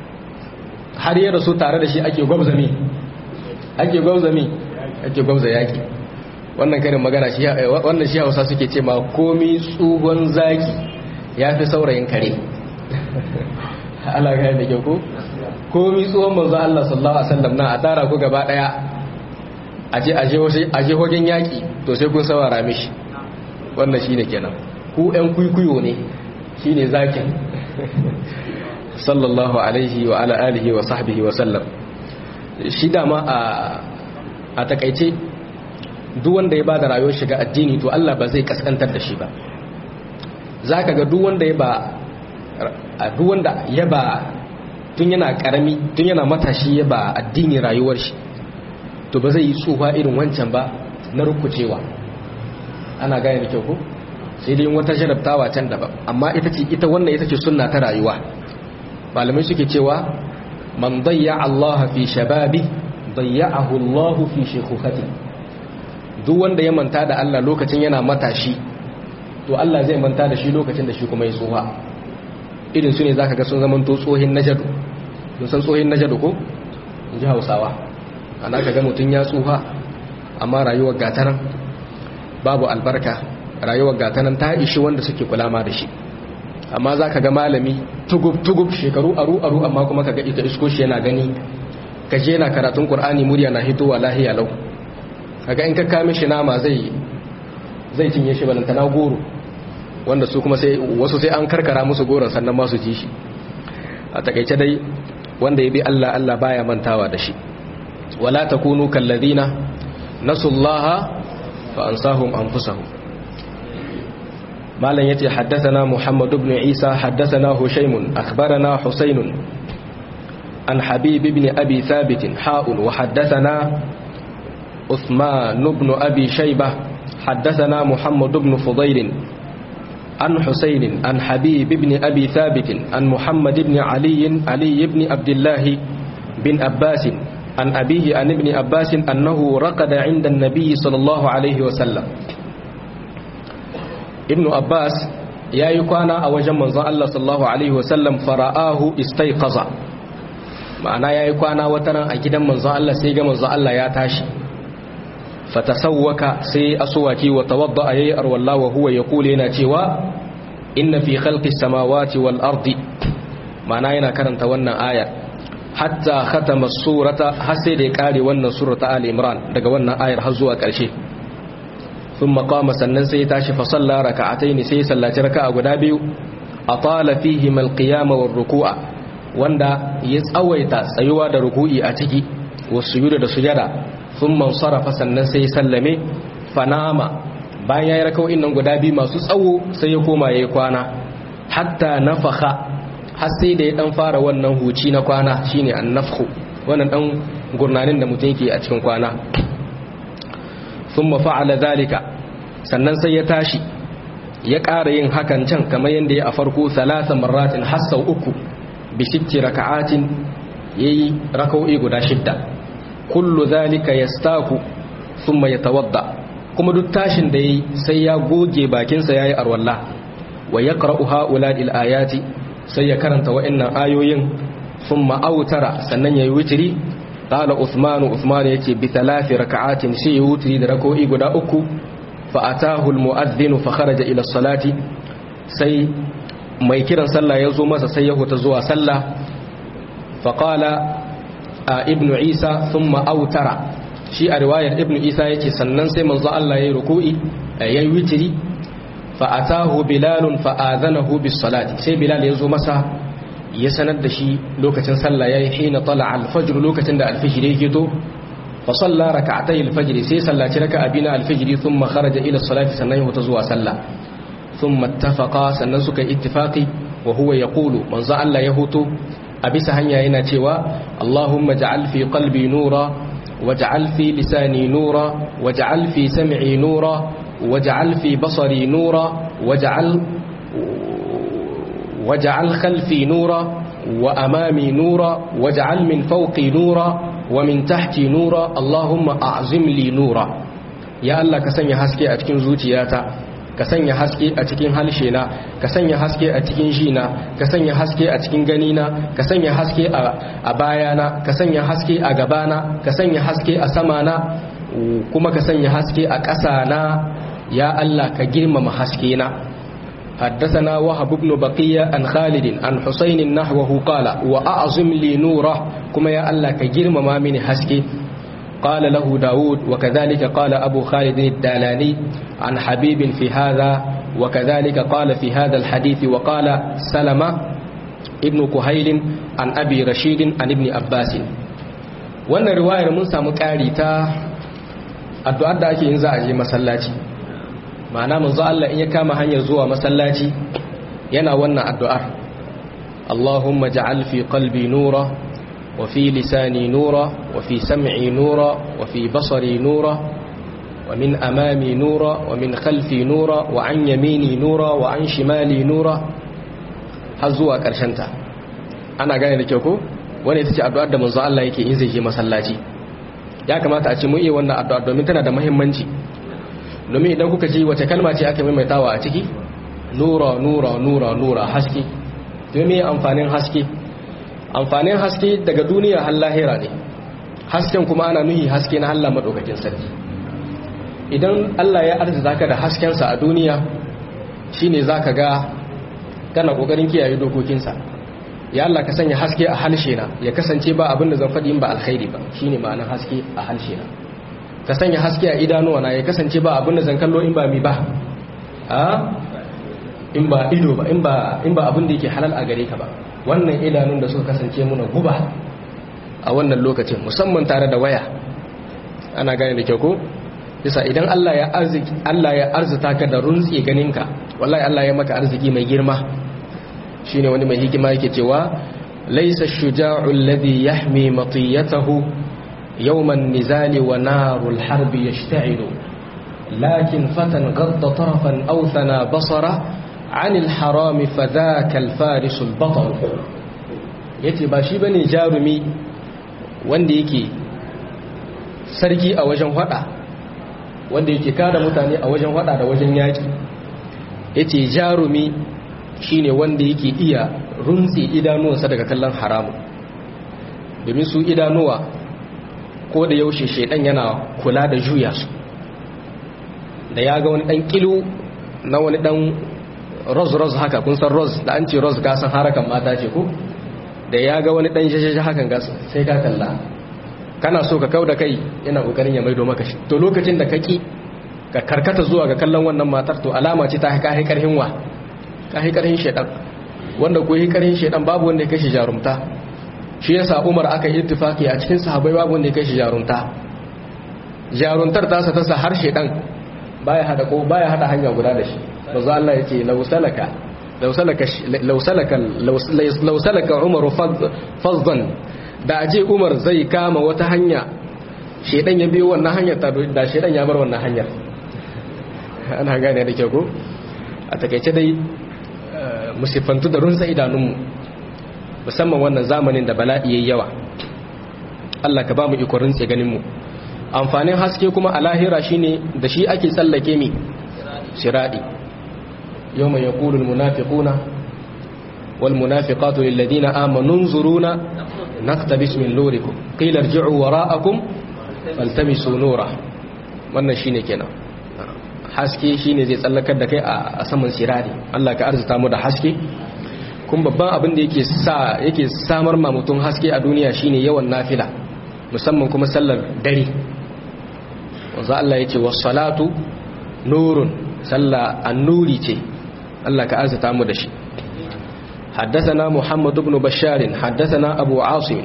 har ya rasu tare da shi ake gwabza mi ake gwabza mi ake gwabza yaki wannan karin magana shi wannan shi Hausa suke ce ma komi tsohon zaki yafi saurayin kare Allah ga da kyau ko komi tsohon manzo Allah sallallahu alaihi wasallam na a tara ku gaba daya aje aje aje hogen yaki to sai kun sawara mishi wannan shine kenan ku ɗan kuikuyo ne shine zakin sallallahu alaihi wa ala alihi wa sahbihi wa sallam shi dama a a takaice duk wanda ya bada rayuwar shiga addini to Allah ba zai kaskantar da shi ba zaka ga duk wanda ya ba duk wanda ya ba tun yana karami tun yana matashi ya ba addini rayuwar shi to ba zai yi tsufa irin wancan ba na rukucewa ana gane da kyau ko sai dai wata jarabtawa can daban amma ita ce ita wannan ita ce sunna ta rayuwa malamai suke cewa man dayya Allah fi shababi dayya'ahu Allah fi shaykhati duk wanda ya manta da Allah lokacin yana matashi to Allah zai manta da shi lokacin da shi kuma ya tsoha irin su ne zaka ga sun zaman to tsohin najadu mun san tsohin najadu ko in ji Hausawa ana ka ga mutun ya tsuha amma rayuwar gataran babu albarka rayuwar gatanan ta ishi wanda suke kulama da shi amma za ka ga malami tugub-tugub shekaru aru-aru amma kuma ka ga ita isko shi yana gani ka je na karatun ƙur'ani murya na hitowa lahiya lau kaga in ka kame shi nama zai zai cinye shi balanta na goro wanda su kuma sai wasu sai an karkara musu goron sannan masu ji shi a takaice dai wanda ya bi Allah Allah baya mantawa da shi wala takunu kalladina nasullaha fa ansahum anfusahum malam yace haddathana muhammad ibn isa haddathana hushaym akhbarana husayn an habib ibn abi thabit ha'un wa haddathana uthman ibn abi shaybah haddathana muhammad ibn fudayl عن حسين عن حبيب بن أبي ثابت عن محمد بن علي علي بن عبد الله بن عباس عن أبيه عن ابن عباس أنه رقد عند النبي صلى الله عليه وسلم ابن عباس يا يكوانا أوجه منظر الله صلى الله عليه وسلم فرآه استيقظ ma'ana ya yi kwana wataran a gidan manzon Allah sai ga manzon Allah ya tashi fatasawwaka sai aswaki wa tawadda ayi arwalla wa huwa yaqulu yana cewa inna fi khalqis samawati wal ardi ma'ana yana karanta wannan ayar hatta khatama surata har sai da ya kare wannan surata ali imran daga wannan ayar har zuwa karshe thumma qama sannan sai ya tashi fa salla raka'ataini sai ya sallaci raka'a guda biyu atala fihi al qiyama war ruku'a wanda ya tsawaita tsayuwa da ruku'i a ciki wasu da sujada sun mansarafa sannan sai sallame fanama bayan ya yi raka'o'in nan guda biyu masu tsawo sai ya koma ya yi kwana hatta nafaka har sai da ya dan fara wannan huci na kwana shine an nafku wannan dan gurnanin da mutum yake a cikin kwana thumma fa'ala zalika sannan sai ya tashi ya ƙara yin hakan can kamar yadda ya a farko salasa marratin har sau uku bi sitti raka'atin yayi raka'o'i guda shidda kullu zalika yastaku thumma yatawadda kuma duk tashin da yayi sai ya goge bakinsa yayi arwalla wa yaqra'u ha'ula'il ayati sai ya karanta wa'annan ayoyin thumma autara sannan yayi witri qala usmanu usman yace bi thalathi raka'atin sai ya wutri da rak'o'i guda uku fa atahu almu'adhdhin fa kharaja ila salati sai mai kiran sallah ya zo masa sai ya huta zuwa sallah fa qala ibnu isa thumma autara shi a riwayar ibnu isa yake sannan sai manzo Allah yayi ruku'i yayi witri fa atahu bilalun fa adhanahu bis salati sai bilal ya zo masa ya sanar da shi lokacin sallah yayi hina tala al-fajr lokacin da al-fajr yake to fa salla rak'atay al-fajr sai sallaci raka'a bina al-fajr thumma kharaja ila salati sannan ya zuwa sallah thumma ittafaqa sannan suka ittifaqi wa huwa yaqulu manzo Allah ya huto a bisa hanya yana cewa Allahumma ja'al fi qalbi nura waj'al fi lisani nura waj'al fi sam'i nura waj'al fi basari nura waj'al waj'al khalfi nura wa amami nura waj'al min fawqi nura wa min tahti nura Allahumma a'zim li nura ya Allah ka sanya haske a cikin zuciyata ka sanya haske a cikin halshena ka sanya haske a cikin jina ka sanya haske a cikin ganina ka sanya haske a bayana ka sanya haske a gabana ka sanya haske a samana kuma ka sanya haske a ƙasana ya Allah ka girmama haskena حدثنا وهب بن بقية عن خالد عن حسين نحوه قال وأعظم لي نوره كما يا الله كجرم ما من حسكي قال له داود وكذلك قال أبو خالد الدالاني عن حبيب في هذا وكذلك قال في هذا الحديث وقال سلمة ابن كهيل عن أبي رشيد عن ابن عباس wannan riwayar mun samu ƙari ta addu'ar da ake yin za a je masallaci ma'ana manzo Allah in ya kama hanyar zuwa masallaci yana wannan addu'ar Allahumma ja'al fi qalbi nura wa fi lisani nura wa fi sam'i nura wa fi basari nura wa min amami nura wa min khalfi nura wa an yamini nura wa an shimali nura har zuwa ƙarshen ta ana gane da kyau ko wani ita ce addu'ar da manzo Allah yake in zai je masallaci ya kamata a ce mu iya wannan addu'ar domin tana da muhimmanci domin idan kuka ji wace kalma ce aka maimaitawa a ciki nura nura nura nura haske domin amfanin haske amfanin haske daga duniya har lahira ne hasken kuma ana nuhi haske na Allah madaukakin sarki idan Allah ya arzuta ka da haskensa a duniya shine zaka ga kana kokarin kiyaye dokokinsa ya Allah ka sanya haske a halshe na ya kasance ba abin da zan faɗi in ba alkhairi ba shine ma'anar haske a halshe na ka sanya haske a idanuwa na ya kasance ba abin da zan kallo in ba mi ba a in ba ido ba in ba in ba abin da yake halal a gare ka ba wannan idanun da suka kasance muna guba a wannan lokacin musamman tare da waya ana gane da kyau ko bisa idan Allah ya arziki Allah ya arzuta ka da runtsi ganinka wallahi Allah ya maka arziki mai girma shine wani mai hikima yake cewa laysa ash-shuja'u alladhi yahmi matiyatahu يوم النزال ونار الحرب يشتعل لكن فتى غض طرفا أو ثنى بصره عن الحرام فذاك الفارس البطل yace ba shi bane jarumi wanda yake sarki a wajen hada wanda yake kada mutane a wajen hada da wajen yaki yace jarumi shine wanda yake iya runtse idanuwansa daga kallon haramu domin su idanuwa ko da yaushe shaidan yana kula da juya su da ya ga wani dan kilo na wani dan roz-roz haka kun san roz da an ce roz ka san harakan mata ce ko da ya ga wani dan shashashi hakan gas sai ka kalla kana so ka kau da kai yana kokarin ya maido maka shi to lokacin da kaki ka karkata zuwa ga kallon wannan matar to alama ce ta ka karhin wa ka karhin shaidan wanda ko karhin shaidan babu wanda ya kashi jarumta shi yasa Umar aka yi ittifaki a cikin sahabbai babu wanda ya kai shi jarunta jaruntar ta sa ta sa har shedan baya hada ko baya hada hanya guda da shi manzo Allah yake law salaka law salaka law salaka law salaka Umar faddan da aje Umar zai kama wata hanya shedan ya biyo wannan hanyar ta da shedan ya bar wannan hanyar ana gane da kyau ko a takeice dai musifantu da runsa idanunmu musamman wannan zamanin da bala'i yayi yawa Allah ka ba mu ikorin tse ganin mu amfanin haske kuma a lahira shine da shi ake tsallake mi siradi yawma yaqulu almunafiquna walmunafiqatu lilladheena amanu nzuruna naqtabis min nurikum qila irji'u wara'akum faltamisu nura wannan shine kenan haske shine zai tsallakar da kai a saman siradi Allah ka arzuta mu da haske kun babban abin da yake sa yake samar ma mutum haske a duniya shine yawan nafila musamman kuma sallar dare wanzu Allah yake was-salatu nurun sallah an-nuri ce Allah ka arzuta mu da shi حدثنا محمد بن بشار حدثنا أبو عاصم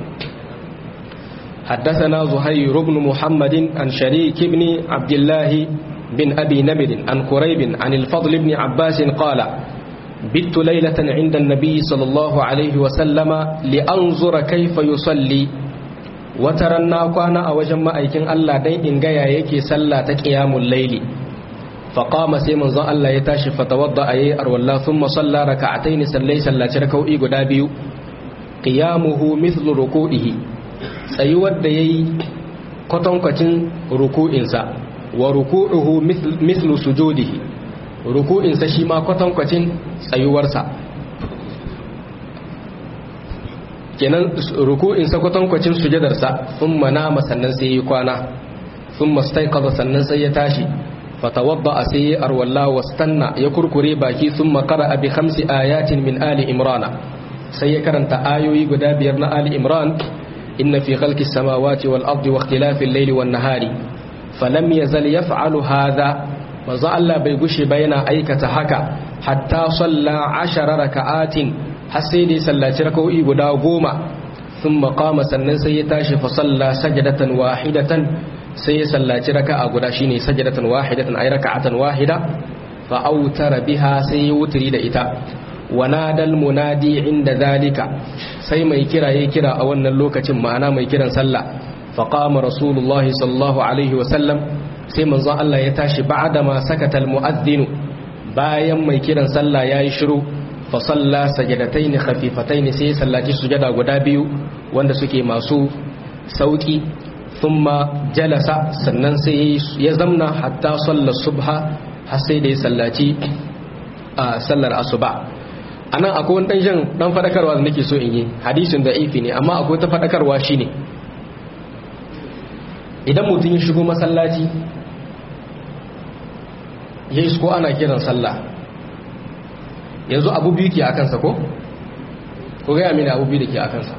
حدثنا زهير بن محمد عن شريك بن عبد الله بن أبي نمر عن قريب عن الفضل بن عباس قال bittu laylatan inda annabi sallallahu alaihi wa sallama li anzura kayfa yusalli wataran na kwana a wajen ma'aikin Allah dan in ga ya yake sallah ta qiyamul layli faqama sai manzon Allah ya tashi fatawadda ayi arwalla thumma salla raka'atayn sallai sallaci rak'o'i guda biyu qiyamuhu mithlu ruku'ihi tsayuwar da yayi kwatankwacin ruku'insa wa ruku'uhu mithlu sujudihi ruku'insa shi ma kwatankwacin tsayuwarsa kenan ruku'insa kwatankwacin sujadarsa thumma nama sannan sai yi kwana thumma staiqadha sannan sai ya tashi fatawadda sai arwalla wastanna ya kurkure baki thumma qara'a bi khamsi ayatin min ali imrana sai ya karanta ayoyi guda biyar na ali imran inna fi khalqis samawati wal ardi wa ikhtilafil layli wan nahari falam yazal yaf'alu hadha manzo Allah bai gushe ba yana aikata haka hatta salla 10 raka'atin har sai dai sallaci raka'o'i guda goma thumma qama sannan sai ya tashi fa salla sajdatan wahidatan sai ya sallaci raka'a guda shine sajdatan wahidatan ay raka'atan wahida fa autara biha sai ya wutri da ita wanadal munadi inda zalika sai mai kira ya kira a wannan lokacin ma'ana mai kiran sallah faqama rasulullahi sallallahu alaihi wa sallam sai manzo Allah ya tashi ba'da ma sakata almu'adhdhin bayan mai kiran sallah yayi shiru fa salla sajadatayn khafifatayn sai sallaci sujada guda biyu wanda suke masu sauki thumma jalasa sannan sai ya zamna hatta salla subha har sai da ya sallaci a sallar asuba anan akwai wani ɗan ɗan faɗakarwa da nake so in yi hadisin da ifi ne amma akwai ta faɗakarwa shi ne idan mutum ya shigo masallaci ya isko ana kiran sallah yanzu abu biyu ke a kansa ko? ko gaya mini abu biyu da ke a kansa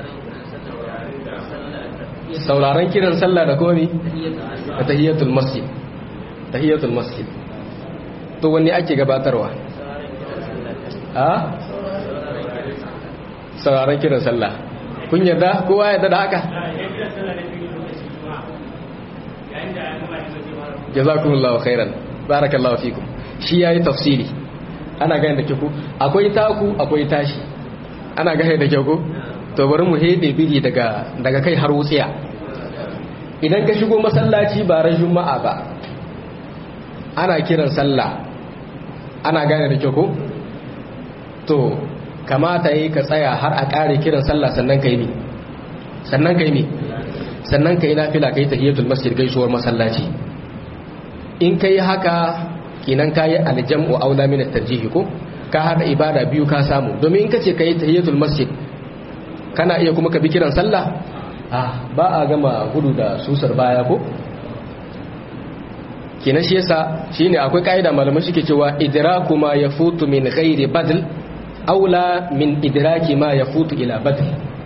sauraron kiran sallah da komi da tahiyyatul masjid tahiyyatul masjid to wanne ake gabatarwa a sauraron kiran sallah kun yarda kowa yarda da haka jazakumullahu khairan barakallahu fikum shi yayi tafsiri ana gane da kyau akwai taku akwai tashi ana gane da kyau to bari mu hede biri daga daga kai har wutsiya idan ka shigo masallaci ba ran juma'a ba ana kiran sallah ana gane da kyau to kamata yi ka tsaya har a ƙare kiran sallah sannan ka yi ne sannan ka yi ne sannan ka yi nafila ka yi tahiyatul masjid gaisuwar masallaci in ka yi haka kinan ka yi aljam'u aula min tarjihi ko ka hada ibada biyu ka samu domin in ka ce ka yi tahiyatul masjid kana iya kuma ka bi kiran sallah ah ba a gama gudu da susar baya ko kinan shi yasa shine akwai kaida malamai suke cewa idraku ma yafutu min ghairi badl aula min idraki ma yafutu ila badl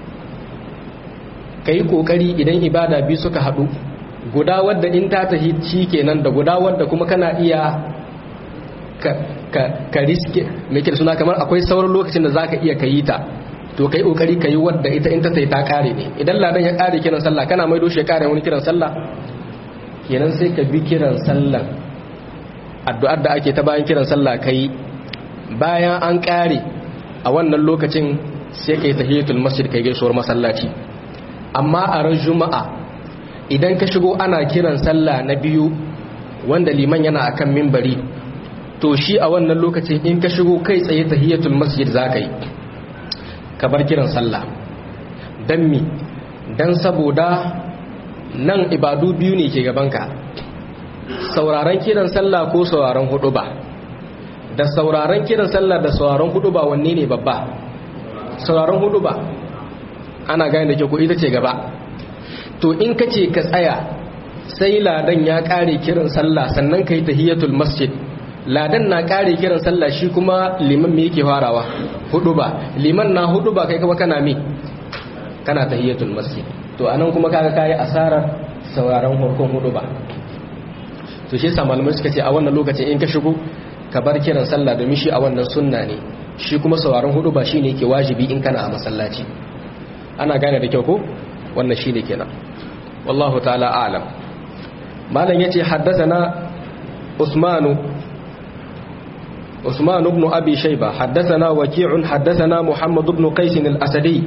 kai kokari idan ibada biyu suka hadu guda wadda in ta tahi kenan da guda wadda kuma kana iya ka ka, ka riske me kike suna kamar akwai sauran lokacin da zaka iya kayi ta to kai kokari kayi wadda ita in ta tayi ta kare ne idan ladan ya kare kiran sallah kana mai doshe kare wani kiran sallah kenan sai ka bi kiran sallan addu'ar da ake ta bayan kiran sallah kai bayan an kare a wannan lokacin sai kai tahiyatul masjid kai gaisuwar masallaci amma a ran juma'a idan ka shigo ana kiran sallah na biyu wanda liman yana akan mimbari to shi a wannan lokacin in ka shigo kai tsaye tahiyatul masjid zaka yi ka bar kiran sallah dan mi dan saboda nan ibadu biyu ne ke gabanka sauraron kiran sallah ko sauraron hudu ba da sauraron kiran sallah da sauraron hudu ba wanne ne babba sauraron hudu ba ana gane da ke ko ita ce gaba to in ka ce ka tsaya sai ladan ya kare kiran sallah sannan ka yi tahiyatul masjid ladan na kare kiran sallah shi kuma liman me yake farawa hudu ba liman na hudu ba kai kuma kana me kana tahiyatul masjid to anan kuma kaga kai asarar sauraron farkon hudu ba to shi yasa malamai suka ce a wannan lokacin in ka shigo ka bar kiran sallah domin shi a wannan sunna ne shi kuma sauraron hudu ba shine yake wajibi in kana a masallaci ana gane da kyau ko wannan shine kenan wallahu ta'ala a'lam malam yace haddathana usmanu عثمان بن أبي شيبة حدثنا وكيع حدثنا محمد بن قيس الأسدي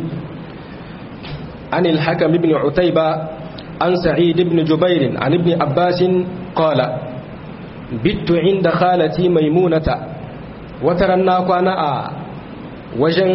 عن الحكم بن عتيبة عن سعيد بن جبير عن ابن عباس قال بت عند خالتي ميمونة وترنا كوانا وجن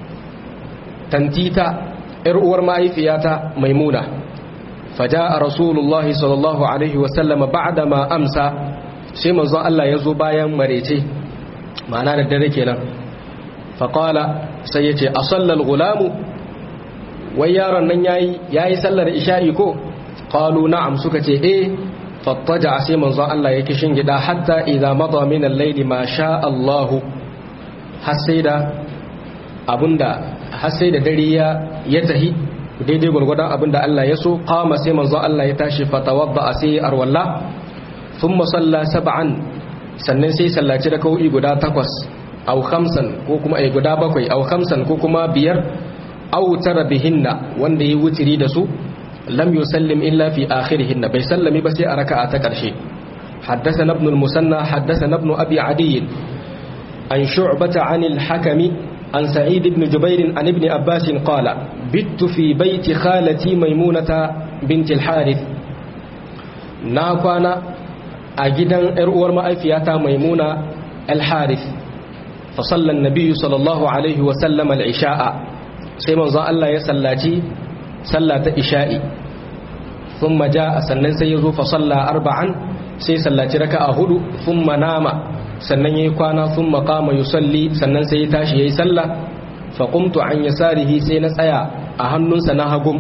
تنتيتا إرؤور معي فياتا ميمونة فجاء رسول الله صلى الله عليه وسلم بعدما أمسى sai manzon Allah ya zo bayan marece ma'ana da dare kenan faƙala sai ya ce a sallar gulamu wai yaron nan yayi yayi sallar isha'i ko qalu na'am suka ce eh fattaja sai manzon Allah ya kishin gida hatta idza mada min al-layli ma sha Allah har sai da abunda har sai da dare ya ya tahi daidai gurgurdan abinda Allah ya so qama sai manzon Allah ya tashi fatawadda sai arwalla thumma salla sab'an sannan sai sallaci da kau'i guda takwas au khamsan ko kuma ai guda bakwai au khamsan ko kuma biyar au tara bihinna wanda yi wutiri da su lam yusallim illa fi akhirihinna bai sallami ba sai a raka'a ta karshe حدثنا ابن المثنى حدثنا ابن أبي عدي عن شعبة عن الحكم عن سعيد بن جبير عن ابن عباس قال بت في بيت خالتي ميمونة بنت الحارث ناقوانا أجدا إرؤور مأفياتا ميمونة الحارث فصلى النبي صلى الله عليه وسلم العشاء سيما ظا الله يسلاتي صلاة إشائي ثم جاء سنن سيزو فصلى أربعا سي صلاتي ركعة هدو ثم نام سنن يكوانا ثم قام يصلي سنن سيتاشي يسلى فقمت عن يساره سينسايا أهنن سنهقم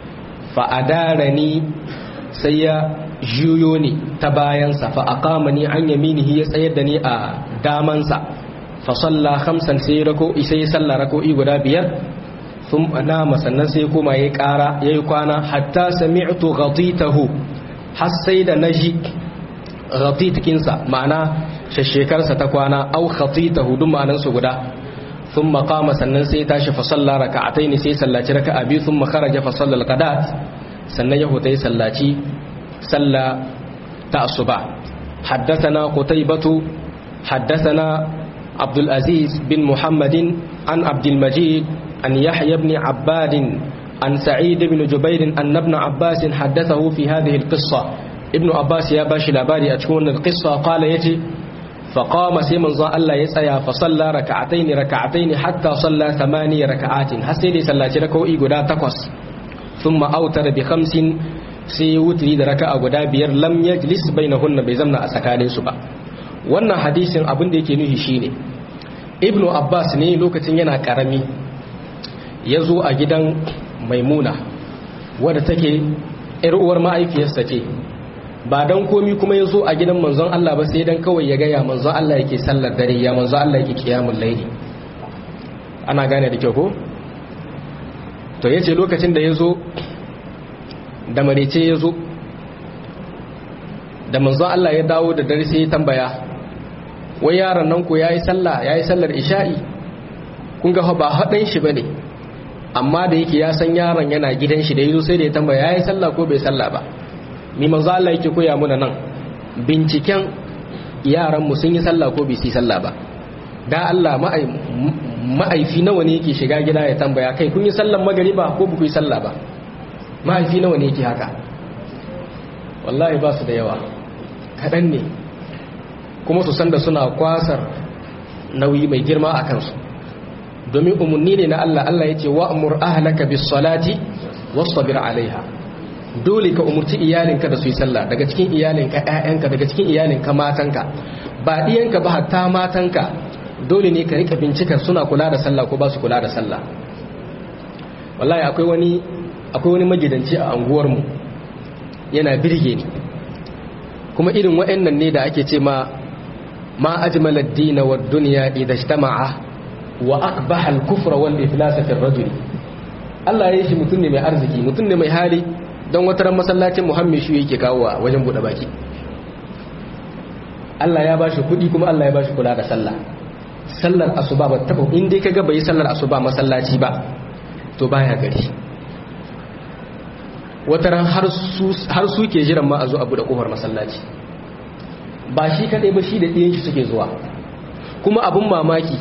فأدارني سيا juyo ne ta bayansa fa aqama ni an yaminihi ya tsayar da ni a damansa fa salla khamsan sai rako sai ya salla rako'i guda biyar sun nama sannan sai koma yayi ƙara yayi kwana hatta sami'tu ghaditahu har sai da naji ghaditkinsa ma'ana shashekarsa ta kwana au khatitahu duk ma'anan su guda ثم قام sannan sai tashi fa salla raka'atayn sai sallaci raka'a biyu thumma kharaja fa salla al-qadat sannan ya hutai sallaci صلى تأصبع حدثنا قتيبة حدثنا عبد العزيز بن محمد عن عبد المجيد عن يحيى بن عباد عن سعيد بن جبير أن ابن عباس حدثه في هذه القصة ابن عباس يا باشي لباري أتكون القصة قال يتي فقام سيمن ظا الله يسأيا فصلى ركعتين ركعتين حتى صلى ثماني ركعات حسيدي صلى ركوئي قدا تقص ثم أوتر بخمس sai ya wuturi da raka'a guda biyar lam yajlis bainahunna bai zamna a tsakanin su ba wannan hadisin abin da yake nuhi shine ibnu abbas ne lokacin yana karami ya zo a gidan maimuna wadda take yar uwar ma'aifiyarsa ce ba dan komi kuma ya zo a gidan manzon Allah ba sai dan kawai ya gaya manzon Allah yake sallar dare ya manzon Allah yake kiyamul laili ana gane da kyau ko to yace lokacin da ya zo da marice ya zo da manzon Allah ya dawo da dare sai ya tambaya wai yaron nan ko yayi sallah yayi sallar isha'i kun ga ba hadan shi bane amma da yake ya san yaron yana gidan shi da yazo sai da ya tambaya yayi sallah ko bai sallah ba ni manzon Allah yake koya muna nan binciken yaran mu sun yi sallah ko bai yi sallah ba da Allah ma'aifi nawa ne yake shiga gida ya tambaya kai kun yi sallan magariba ko ba ku yi sallah ba mahaifi nawa ne yake haka wallahi ba su da yawa kaɗan ne kuma su san da suna kwasar nauyi mai girma a kansu domin umarni ne na Allah Allah ya ce wa'amur ahlaka bis salati wasbir alaiha dole ka umurci iyalinka da su yi sallah daga cikin iyalinka ƴaƴanka daga cikin iyalinka matanka ba diyanka ba hatta matanka dole ne ka rika bincikar suna kula da sallah ko ba su kula da sallah wallahi akwai wani akwai wani magidanci a anguwarmu yana birge ni kuma irin waɗannan ne da ake ce ma ma ajmal ad-din wa ad-dunya idha ijtama'a wa aqbaha al-kufra wal iflas fi ar-rajul Allah ya yi shi mutum ne mai arziki mutum ne mai hali don wata ran masallacin Muhammad shi yake kawo a wajen bude baki Allah ya bashi kuɗi kuma Allah ya bashi kula da sallah sallar asuba ba taba in dai kaga bai sallar asuba masallaci ba to baya gari wataran har su ke jiran ma a zo abu da kofar masallaci ba shi kadai ba shi da ɗiyan shi suke zuwa kuma abin mamaki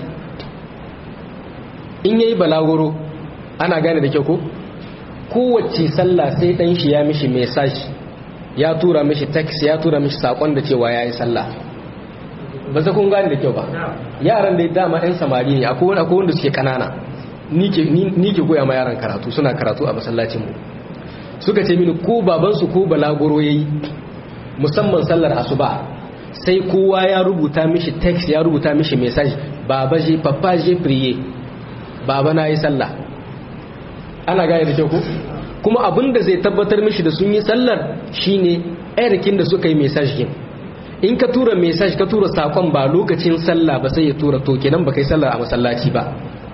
in yayi balaguro ana gane da kyau ko kowace sallah sai dan shi ya mishi message ya tura mishi text ya tura mishi sakon da cewa yayi sallah ba za kun gane da kyau ba yaran da dama ɗan samari ne akwai akwai wanda suke kanana ni ke ni ke goya ma yaran karatu suna karatu a masallacin mu suka ce mini ko baban su ko balaguro yayi musamman sallar asuba sai kowa ya rubuta mishi text ya rubuta mishi message baba je papa je prier baba na yi sallah ana gane da kyau ko kuma abin da zai tabbatar mishi da sun yi sallar shine ayarkin da suka yi message kin in ka tura message ka tura sakon ba lokacin sallah ba sai ya tura to kenan ba kai sallar a masallaci ba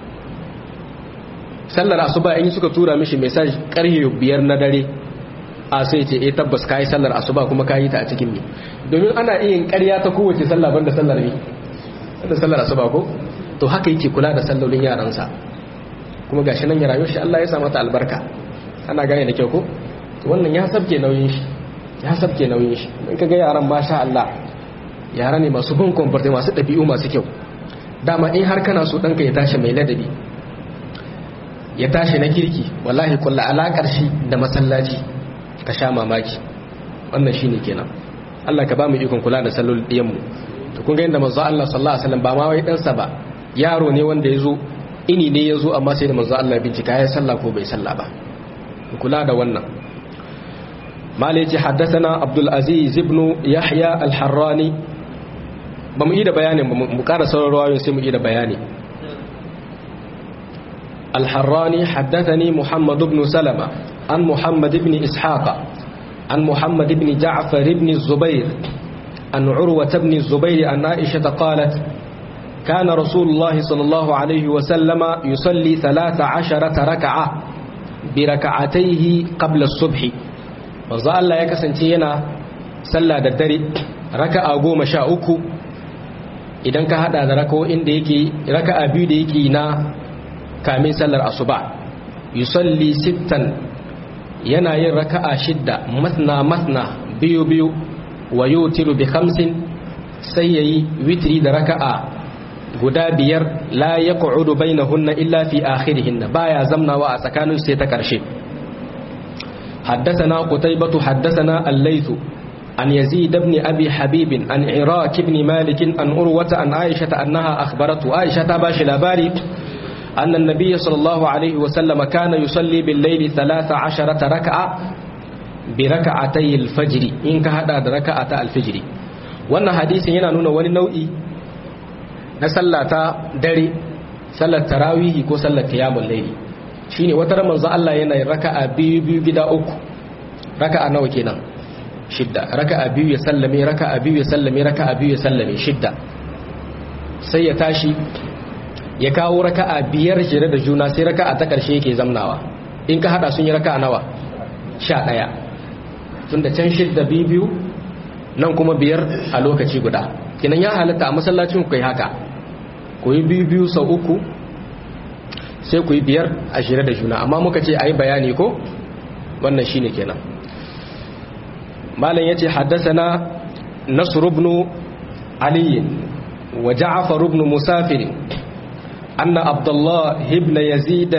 sallar asuba in suka tura mishi message karhe biyar na dare a sai ce eh tabbas kai sallar asuba kuma kai ta a cikin me domin ana iya yin ƙarya ta kowace sallah banda sallar ne banda sallar asuba ko to haka yake kula da sallolin yaransa kuma gashi nan ya rayu shi Allah ya sa mata albarka ana gane da kyau ko wannan ya sabke nauyin shi ya sabke nauyin shi in kaga yaran masha Allah yara ne masu bin comportement masu dabi'u masu kyau dama in har kana so danka ya tashi mai ladabi ya tashi na kirki wallahi kullu alakar shi da masallaci ka sha mamaki wannan shine kenan Allah ka ba mu ikon kula da sallolin diyan mu to kun ga inda manzo Allah sallallahu alaihi wasallam ba ma wai dan sa ba yaro ne wanda yazo ini ne yazo amma sai da manzo Allah bincika ya sallah ko bai sallah ba kula da wannan malai ce haddathana abdul aziz ibn yahya al-harrani ba mu yi da bayanin mu ƙara sauran rawayoyin sai mu yi da bayani al-harrani haddathani muhammad ibn salama an muhammad ibn ishaqa an muhammad ibn ja'far ibn zubair an urwa ibn zubair an aisha qalat كان رسول الله صلى الله عليه وسلم يصلي ثلاث عشرة ركعة بركعتيه قبل الصبح manzo Allah ya kasance yana sallah da dare raka'a goma sha uku idan ka hada da raka'o'in da yake raka'a biyu da yake na kamin sallar asuba yusalli sittan yana yin raka'a shidda masna masna biyu biyu wa yutiru bi khamsin sai yayi witri da raka'a guda biyar la yaq'udu bainahunna illa fi akhirihinna baya zamnawa a tsakanin sai ta karshe حدثنا قتيبة حدثنا الليث عن يزيد بن أبي حبيب عن عراك بن مالك عن أروة عن عائشة أنها أخبرته عائشة باش الأباري أن النبي صلى الله عليه وسلم كان يصلي بالليل ثلاث عشرة ركعة بركعتي الفجر إن كهذا ركعة الفجر وأن حديث هنا نون ونوئي نسلة دري سلة تراويه كو سلة قيام الليل shine wata ran manzo Allah yana yin raka'a biyu biyu gida uku raka'a nawa kenan shidda raka'a biyu ya sallame raka'a biyu ya sallame raka'a biyu ya sallame shidda sai ya tashi ya kawo raka'a biyar jere da juna sai raka'a ta karshe yake zamnawa in ka hada sun yi raka'a nawa sha ɗaya tunda can shidda biyu biyu nan kuma biyar a lokaci guda kinan ya halatta a masallacin ku yi haka ku yi biyu biyu sau uku sai ku yi biyar a shirya da juna amma muka ce a yi bayani ko wannan shi ne kenan malam ya ce haddasa na nasur aliyin wa ja'afar ibn musafir anna abdullah ibn yazid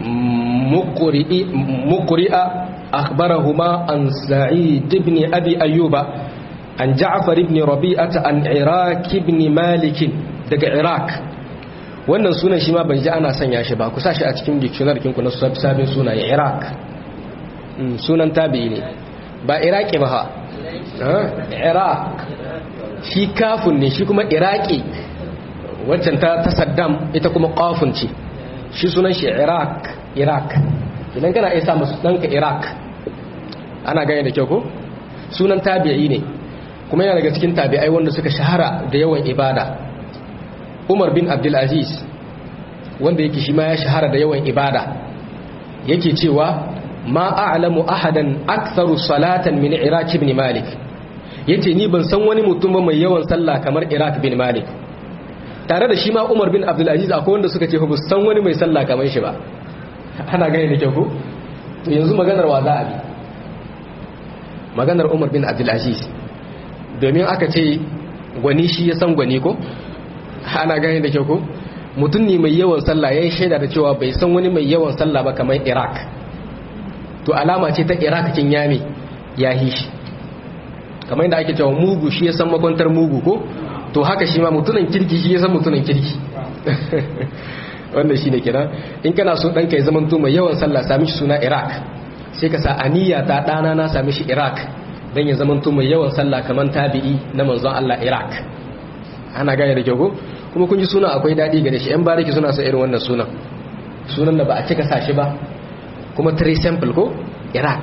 al-muqri'a akhbarahuma an sa'id ibn abi ayyuba an ja'far ibn rabi'ata an iraq ibn malik daga iraq wannan sunan shi ma ban ji ana sanya shi ba ku sa shi a cikin dictionary kinku na sabin sunaye iraq sunan tabi'i ne ba iraki ba ha iraq shi kafin ne shi kuma iraki waccan ta saddam ita kuma kafin ce shi sunan shi iraq iraq idan kana isa masu ɗanka iraq ana gane da kyau ko sunan tabi'i ne kuma yana daga cikin tabi'ai wanda suka shahara da yawan ibada umar bin abdulaziz wanda yake shi ma ya shahara da yawan ibada yake cewa ma a'lamu ahadan aktharu salatan min iraq ibn malik yace ni ban san wani mutum ba mai yawan sallah kamar iraq bin malik tare da shi ma umar bin abdulaziz akwai wanda suka ce ba san wani mai sallah kamar shi ba ana gane da kyau ko to yanzu maganar wa za a bi maganar umar bin abdulaziz domin aka ce gwani shi ya san gwani ko ana gani da kyau ko mutum ne mai yawan sallah ya yi shaida da cewa bai san wani mai yawan sallah ba kamar iraq to alama ce ta iraq kin yami ya hi shi kamar yadda ake cewa mugu shi ya san makwantar mugu ko to haka shi ma mutunan kirki shi ya san mutunan kirki wannan shi ne kira in kana so ɗanka ya zama mai yawan sallah sami shi suna iraq sai ka sa aniya ta ɗana na sami shi iraq don ya zama mai yawan sallah kamar tabi'i na manzon allah iraq ana gaya da kyau kuma kun ji suna akwai daɗi gare shi yan bariki suna sa irin wannan sunan sunan da ba a cika sa shi ba kuma three sample ko iraq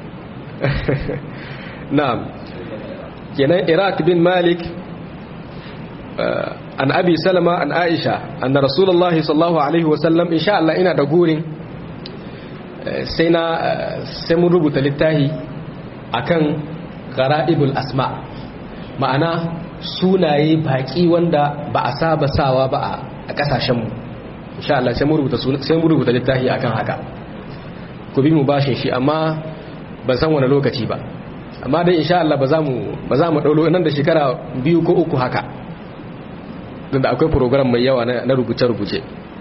na'am kenan iraq bin malik an abi salama an aisha anna rasulullahi sallallahu alaihi wasallam insha Allah ina da gurin sai na sai mun rubuta littafi akan garaibul asma ma'ana sunaye baki wanda ba a saba sawa ba a kasashen mu insha Allah sai mun rubuta sai mun rubuta littafi akan haka ku bi mu bashin shi amma ban san wani lokaci ba amma dai insha Allah ba za mu ba za mu daulo nan da shekara biyu ko uku haka da akwai program mai yawa na rubuce-rubuce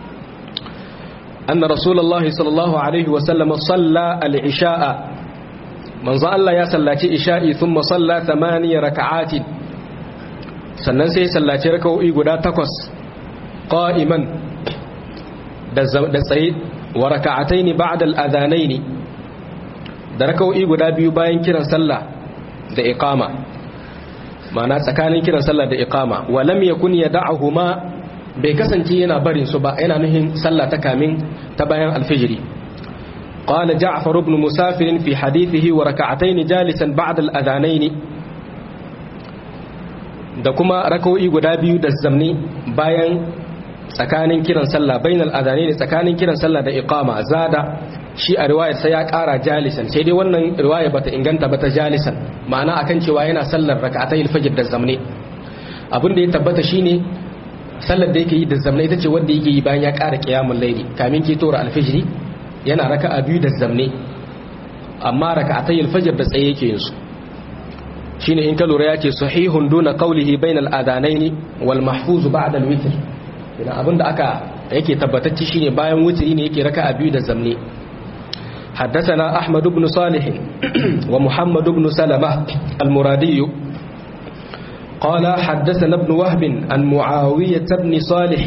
anna rasulullahi sallallahu alaihi wasallam salla al-isha'a manzo Allah ya sallaci isha'i thumma salla thamaniya raka'atin sannan sai sallaci raka'o'i guda takwas qa'iman da tsaye wa raka'ataini ba'da al-adhanaini da raka'o'i guda biyu bayan kiran sallah da iqama ma'ana tsakanin kiran sallah da iqama wa lam yakun yad'uhuma bai kasance yana barin su ba yana nuhin sallah ta kamin ta bayan alfijiri qala ja'far ibn musafir fi hadithihi wa rak'atayn jalisan ba'da al-adhanayn da kuma rak'o'i guda biyu da zamni bayan tsakanin kiran sallah bainal adhanayn tsakanin kiran sallah da iqama zada shi a riwayar sai ya kara jalisan sai dai wannan riwaya bata inganta bata jalisan ma'ana akan cewa yana sallar rak'atayil fajr da zamne abin da ya tabbata shine sallar da yake yi da zamne ita ce wanda yake yi bayan ya kara qiyamul layli kamin ke tora alfijri yana raka'a biyu da zamne amma rak'atayil fajr da tsaye yake yin su shine in ka lura yake sahihun duna qawlihi bainal adanaini wal mahfuz ba'da al witr idan abinda aka yake tabbatacce shine bayan witri ne yake raka'a biyu da zamne حدثنا أحمد بن صالح ومحمد بن سلمة المرادي قال حدثنا ابن وهب عن معاوية بن صالح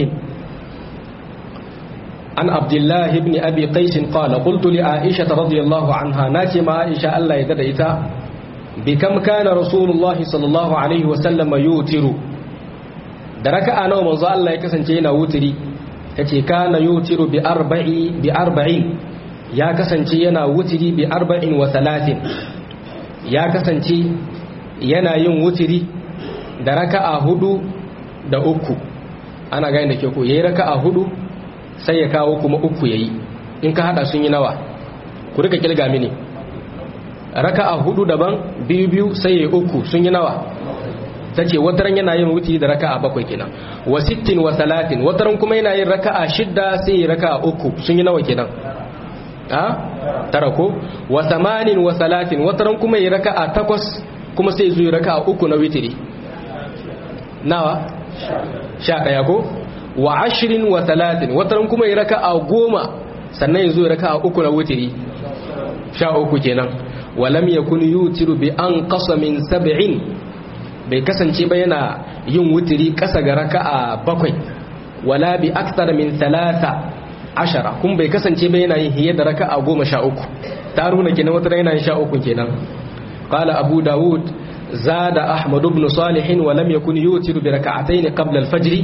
عن عبد الله بن أبي قيس قال قلت لعائشة رضي الله عنها ناتم عائشة ألا يدريتا بكم كان رسول الله صلى الله عليه وسلم يوتر درك أنا ومنظى الله يكسن جينا وتري كان يوتر بأربع بأربعين ya kasance yana wutiri bi arba'in wa talatin ya kasance yana yin wutiri da raka'a hudu da uku ana gani da ke ko yayi raka'a hudu sai ya kawo kuma uku yayi in ka hada sun yi nawa ku rika kilga mini raka'a hudu daban biyu biyu sai yayi uku sun yi nawa tace wataran yana yin wutiri da raka'a bakwai kenan wa sittin wa talatin wataran kuma yana yin raka'a shidda sai yayi raka'a uku sun yi nawa kenan a tara ko wa samanin wa salatin wataran kuma yi raka'a takwas kuma sai zuwa raka'a uku na witiri nawa sha ɗaya ko wa ashirin wa talatin wataran kuma yi raka'a goma sannan ya zuwa raka'a uku na witiri sha uku kenan walam yakun yutiru bi an qasa min sab'in bai kasance ba yana yin witiri kasa ga raka'a bakwai wala bi akthar min thalatha ashara kun bai kasance ba yana yin hiye da raka'a goma sha uku ta runa kenan wata yana yin sha uku kenan qala abu dawud zada ahmad ibn salih wa lam yakun yutiru bi raka'atayn qabla al-fajr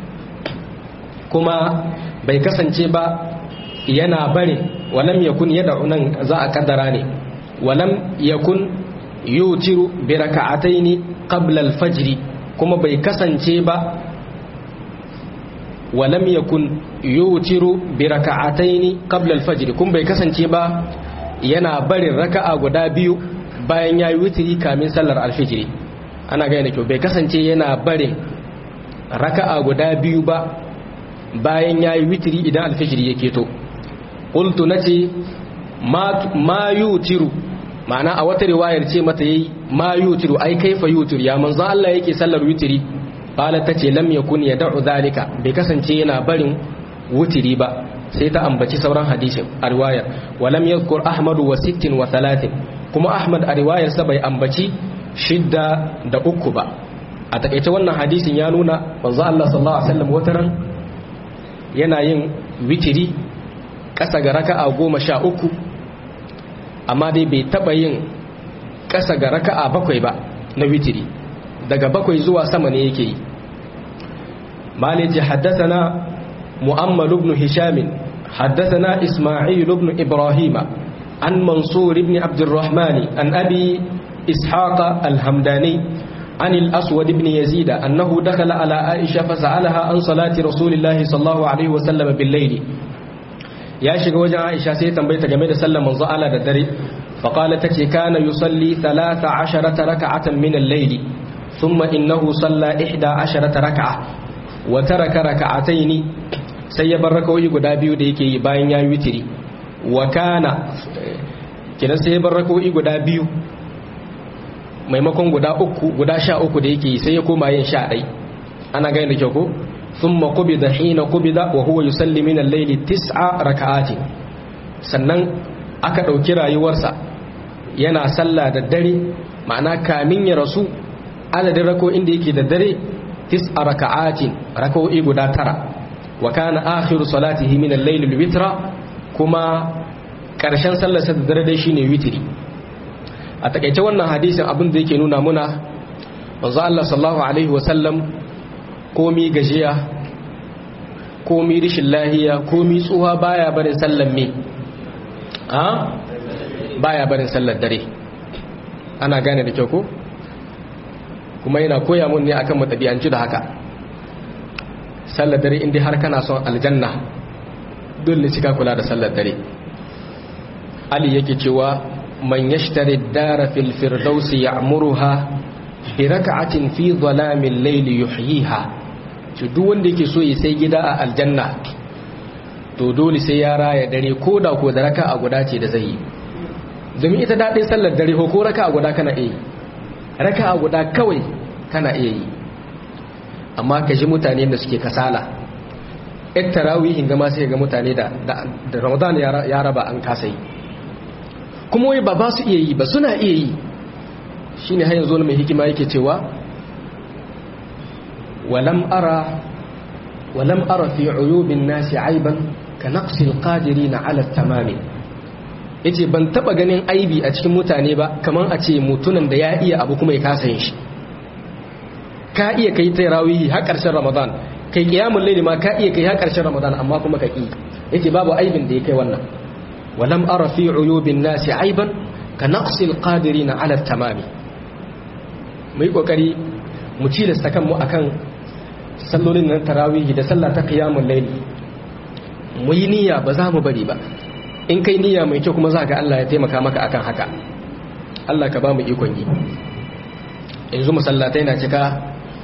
kuma bai kasance ba yana barin wa lam yakun yad'u nan za a kaddara ne wa lam yakun yutiru bi raka'atayn qabla al-fajr kuma bai kasance ba ولم يكن يوتر بركعتين قبل الفجر kun bai kasance ba yana barin raka'a guda biyu bayan yayi witri kamin sallar alfijiri ana ga kyau bai kasance yana barin raka'a guda biyu ba bayan yayi witri idan alfijiri yake to qultu nace ma ma yutiru ma'ana a wata riwayar ce mata yayi ma yutiru ai kaifa yutiru ya manzon Allah yake sallar witri qala tace lam yakun yad'u zalika bai kasance yana barin wutiri ba sai ta ambaci sauran hadisin a riwayar walam yadhkur ahmad wa sittin wa thalathin kuma ahmad a riwayar sa bai ambaci shidda da uku ba a takaice wannan hadisin ya nuna manzo Allah sallallahu alaihi wasallam wataran yana yin witiri kasa ga raka'a goma sha uku amma dai bai taba yin kasa ga raka'a bakwai ba na witiri daga bakwai zuwa sama ne yake yi maliji haddathana mu'ammal ibn hisham haddathana isma'il ibn ibrahim an mansur ibn abd الرحمن an abi ishaq al-hamdani عن الأسود بن يزيد أنه دخل على عائشة فسألها عن صلاة رسول الله صلى الله عليه وسلم بالليل يا شيخ وجه عائشة سيتم بيت جميل سلم من زعل الدري فقالت كان يصلي ثلاث عشرة ركعة من الليل ثم إنه صلى إحدى عشرة ركعة وترك ركعتين سيبر ركوي قدا بيو ديكي باين يا وتري وكان كنا سيبر ركوي قدا بيو maimakon guda uku guda sha uku da yake sai ya koma yin sha ɗai ana gani da kyau ko sun makubi da hina kubi da wa huwa yusalli min al-layli tis'a raka'atin sannan aka ɗauki rayuwarsa yana sallah da dare ma'ana kamin ya rasu adadin rako inda yake da dare tis'a raka'atin rako'i guda tara wa kana akhiru salatihi min al-layli al-witra kuma ƙarshen sallarsa da dare dai shine witri a takaice wannan hadisin abin da yake nuna muna manzo Allah sallallahu alaihi wasallam komi gajiya komi rishin lahiya komi tsuha baya barin sallar me a baya barin sallar dare ana gane da kyau ko kuma yana koya mun ne akan matabi'anci da haka sallar dare inda har kana son aljanna dole cika kula da sallar dare ali yake cewa من يشتري الدار في الفردوس يعمرها بركعة في ظلام الليل يحييها duk wanda yake so ya sai gida a aljanna to dole sai ya raya dare ko da ko da raka a guda ce da zai yi domin ita daɗin sallar dare ko raka a guda kana iya yi raka a guda kawai kana iya yi amma ka ji mutane da suke kasala yan tarawihin gama sai ga mutane da ramadan ya raba an kasa yi kuma wai ba ba su iya yi ba suna iya yi shi ne hanyar zuwa mai hikima yake cewa walam ara walam ara fi uyubin nasi aiban ka naqsil qadirina ala tamami yace ban taba ganin aibi a cikin mutane ba kaman a ce mutunan da ya iya abu kuma ya kasa yin shi ka iya kai tarawih har karshen ramadan kai qiyamul layli ma ka iya kai har karshen ramadan amma kuma ka ki yace babu aibin da ya kai wannan ولم أرى في عيوب الناس عيبا كنقص القادرين على التمام mai kokari mu cilasta kanmu akan sallolin nan tarawihi da sallah ta qiyamul layl mu yi niyya ba za mu bari ba in kai niyya mai kyau kuma za ga Allah ya taimaka maka akan haka Allah ka ba mu ikon yi yanzu masallatai na cika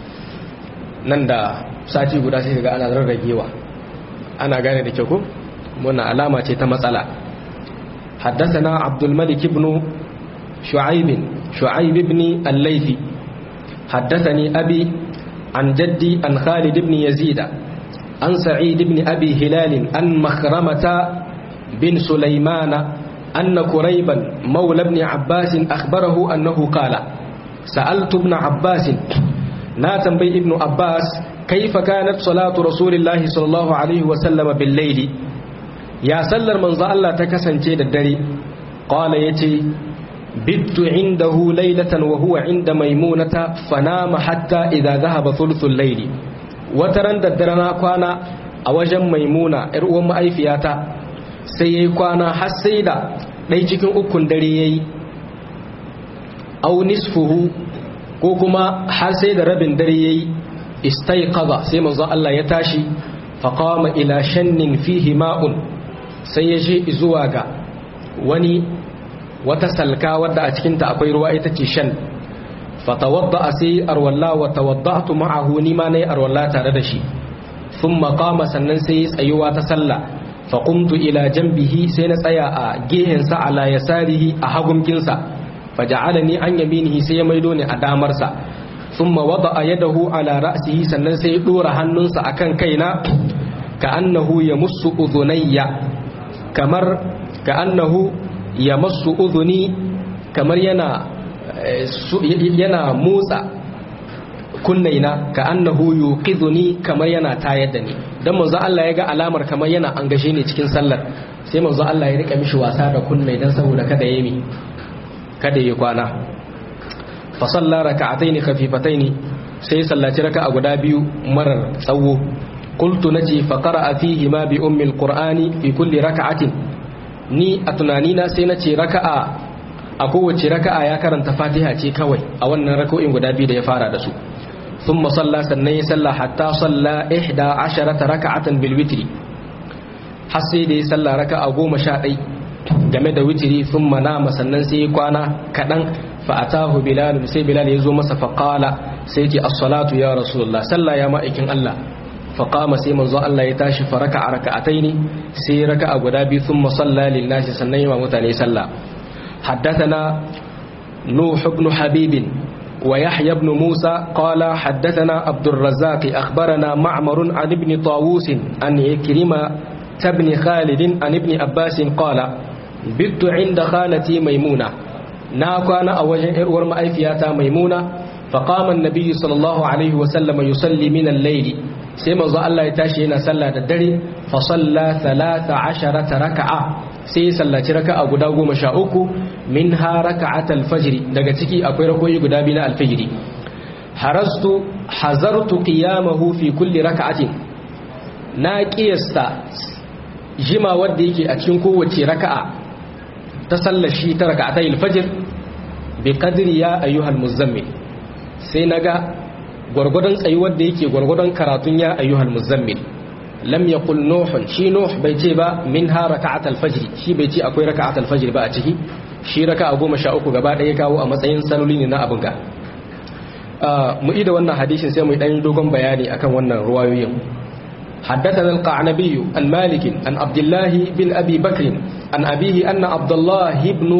nan da sati guda sai ga ana rarragewa ana gane da kyau ko wannan alama ce ta matsala حدثنا عبد الملك بن شعيب شعيب بن الليثي حدثني أبي عن جدي عن خالد بن يزيد عن سعيد بن أبي هلال عن مخرمة بن سليمان أن كريبا مولى ابن عباس أخبره أنه قال سألت ابن عباس ناتن بي ابن عباس كيف كانت صلاة رسول الله صلى الله عليه وسلم بالليل ya sallar manzo Allah ta kasance da dare qala yace bittu indahu laylatan wa huwa inda maimunata fanama hatta idza dhahaba thuluthul layli wataran da dare na kwana a wajen maimuna yar uwan ma'aifiyata sai yayi kwana har sai da dai cikin ukun dare yayi aw nisfuhu ko kuma har sai da rabin dare yayi istayqadha sai manzo Allah ya tashi faqama ila shannin fihi ma'un sai ya je zuwa ga wani wata salka wadda a cikinta akwai ruwa ita ce shan fatawadda a sai arwalla wa tawadda'tu ma'ahu ni ma nayi arwalla tare da shi thumma qama sannan sai tsayuwa ta sallah fa qumtu ila janbihi sai na tsaya a gehen sa ala yasarihi a hagunkin sa fa ja'alani an yaminihi sai ya maido ni a damar sa thumma wada'a yadahu ala ra'sihi sannan sai ya dora hannunsa akan kaina ka annahu yamussu udhunayya kamar ka annahu yamassu udhuni kamar yana yana motsa kunnaina ka annahu yuqidhuni kamar yana tayar da ni dan manzo Allah ya ga alamar kamar yana an gashe ni cikin sallar sai manzo Allah ya rika mishi wasa da kunnai dan saboda kada ya mi kada ya kwana fa salla rak'atayn khafifatayn sai sallaci raka'a guda biyu marar tsawo qultu naji fa qara'a fihi ma bi ummi alqur'ani fi kulli rak'atin ni a tunanina sai nace raka'a a kowace raka'a ya karanta fatiha ce kawai a wannan raka'o'in guda biyu da ya fara da su ثم صلى سنة صلى حتى صلى إحدى عشرة ركعة بالوتر حسي دي صلى ركعة قوم شاء game da witiri sun manama sannan sai kwana kaɗan fa'atahu bilal sai bilal ya zo masa faƙala sai ce as-salatu ya rasulullah sallah ya ma'aikin Allah faƙama sai manzo Allah ya tashi fa raka a raka'atai ne sai raka a guda biyu sun masalla lil nasi sannan yi wa mutane sallah haddathana nuh ibn habibin ويحيى بن موسى قال حدثنا عبد الرزاق أخبرنا معمر عن ابن طاووس عن إكرمة بن خالد عن ابن عباس قال بت عند خالتي ميمونة ناكوانا أوجه إرور مأيفياتا ميمونة فقام النبي صلى الله عليه وسلم يصلي من الليل سيما الله يتاشينا صلى الدري فصلى ثلاث عشرة ركعة sai sallaci raka'a guda goma sha uku min ha raka'at alfajiri daga ciki akwai rakoyi guda biyu na alfajiri harastu hazartu qiyamahu fi kulli raka'atin na qiyasta jima wanda yake a cikin kowace raka'a ta sallashi ta raka'atai alfajir bi qadri ya ayyuhal muzammil sai naga gwargwadon tsayuwar da yake gwargwadon karatun ya ayyuhal muzammil lam yaqul nuh shi nuh bai ce ba minha raka'at al-fajr shi bai ce akwai raka'at al-fajr ba a ciki shi raka'a goma sha uku gaba ɗaya kawo a matsayin saloli ne na abin ga mu ida wannan hadisin sai mu dan dogon bayani akan wannan ruwayoyin حدثنا القعنبي عن مالك عن عبد الله بن أبي بكر عن أبيه أن عبد الله بن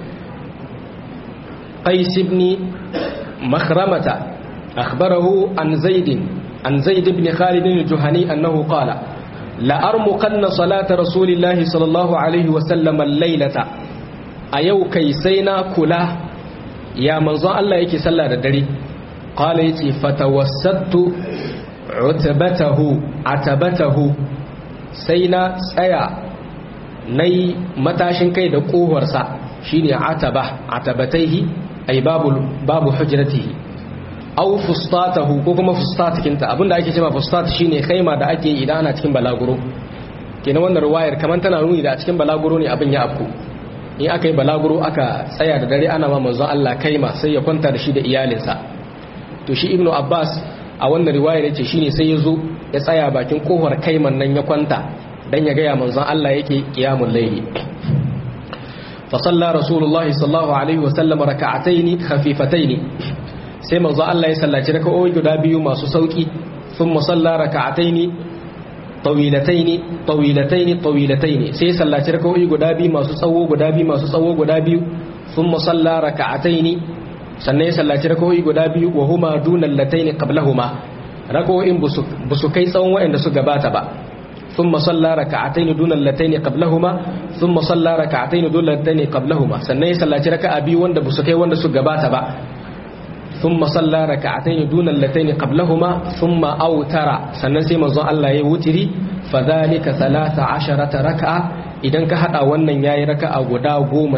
قيس بن مخرمة أخبره عن زيد عن زيد بن خالد الجهني أنه قال لأرمقن صلاة رسول الله صلى الله عليه وسلم الليلة أيو كيسينا كلا يا منظى الله يكي صلى الدري قال يتي فتوسدت عتبته عتبته سينا سيا ني متاشن كي دقوه ورسا شيني عتبة عتبتيه أي باب, باب حجرته au fustatahu ko kuma fustatikinta abinda ake cewa fustat shine khaima da ake idan ana cikin balaguro kenan wannan ruwayar kaman tana nuni da a cikin balaguro ne abin ya afku in aka yi balaguro aka tsaya da dare ana ma manzon Allah kaima sai ya kwanta da shi da iyalinsa to shi ibnu abbas a wannan riwayar yace shine sai ya zo ya tsaya bakin kohar kaiman nan ya kwanta dan ya gaya manzon Allah yake qiyamul layli fa salla rasulullahi sallallahu alaihi wa sallam raka'ataini khafifataini sai manzo Allah ya sallaci raka'o'i guda biyu masu sauki thumma salla raka'ataini tawilataini tawilataini tawilataini sai ya sallaci raka'o'i guda biyu masu tsawo guda biyu masu tsawo guda biyu thumma salla raka'ataini sannan ya sallaci raka'o'i guda biyu wa huma dunal lataini qablahuma raka'o'in busu kai tsawon wa'anda su gabata ba ثم صلى ركعتين دون اللتين قبلهما ثم صلى ركعتين دون اللتين قبلهما sannan ya sallaci raka'a biyu wanda busu kai wanda su gabata ba ثم صلى ركعتين دون اللتين قبلهما ثم أوتر sannan sai manzon Allah ya wutiri fadhalika 13 raka'a idan ka hada wannan yayi raka'a guda 13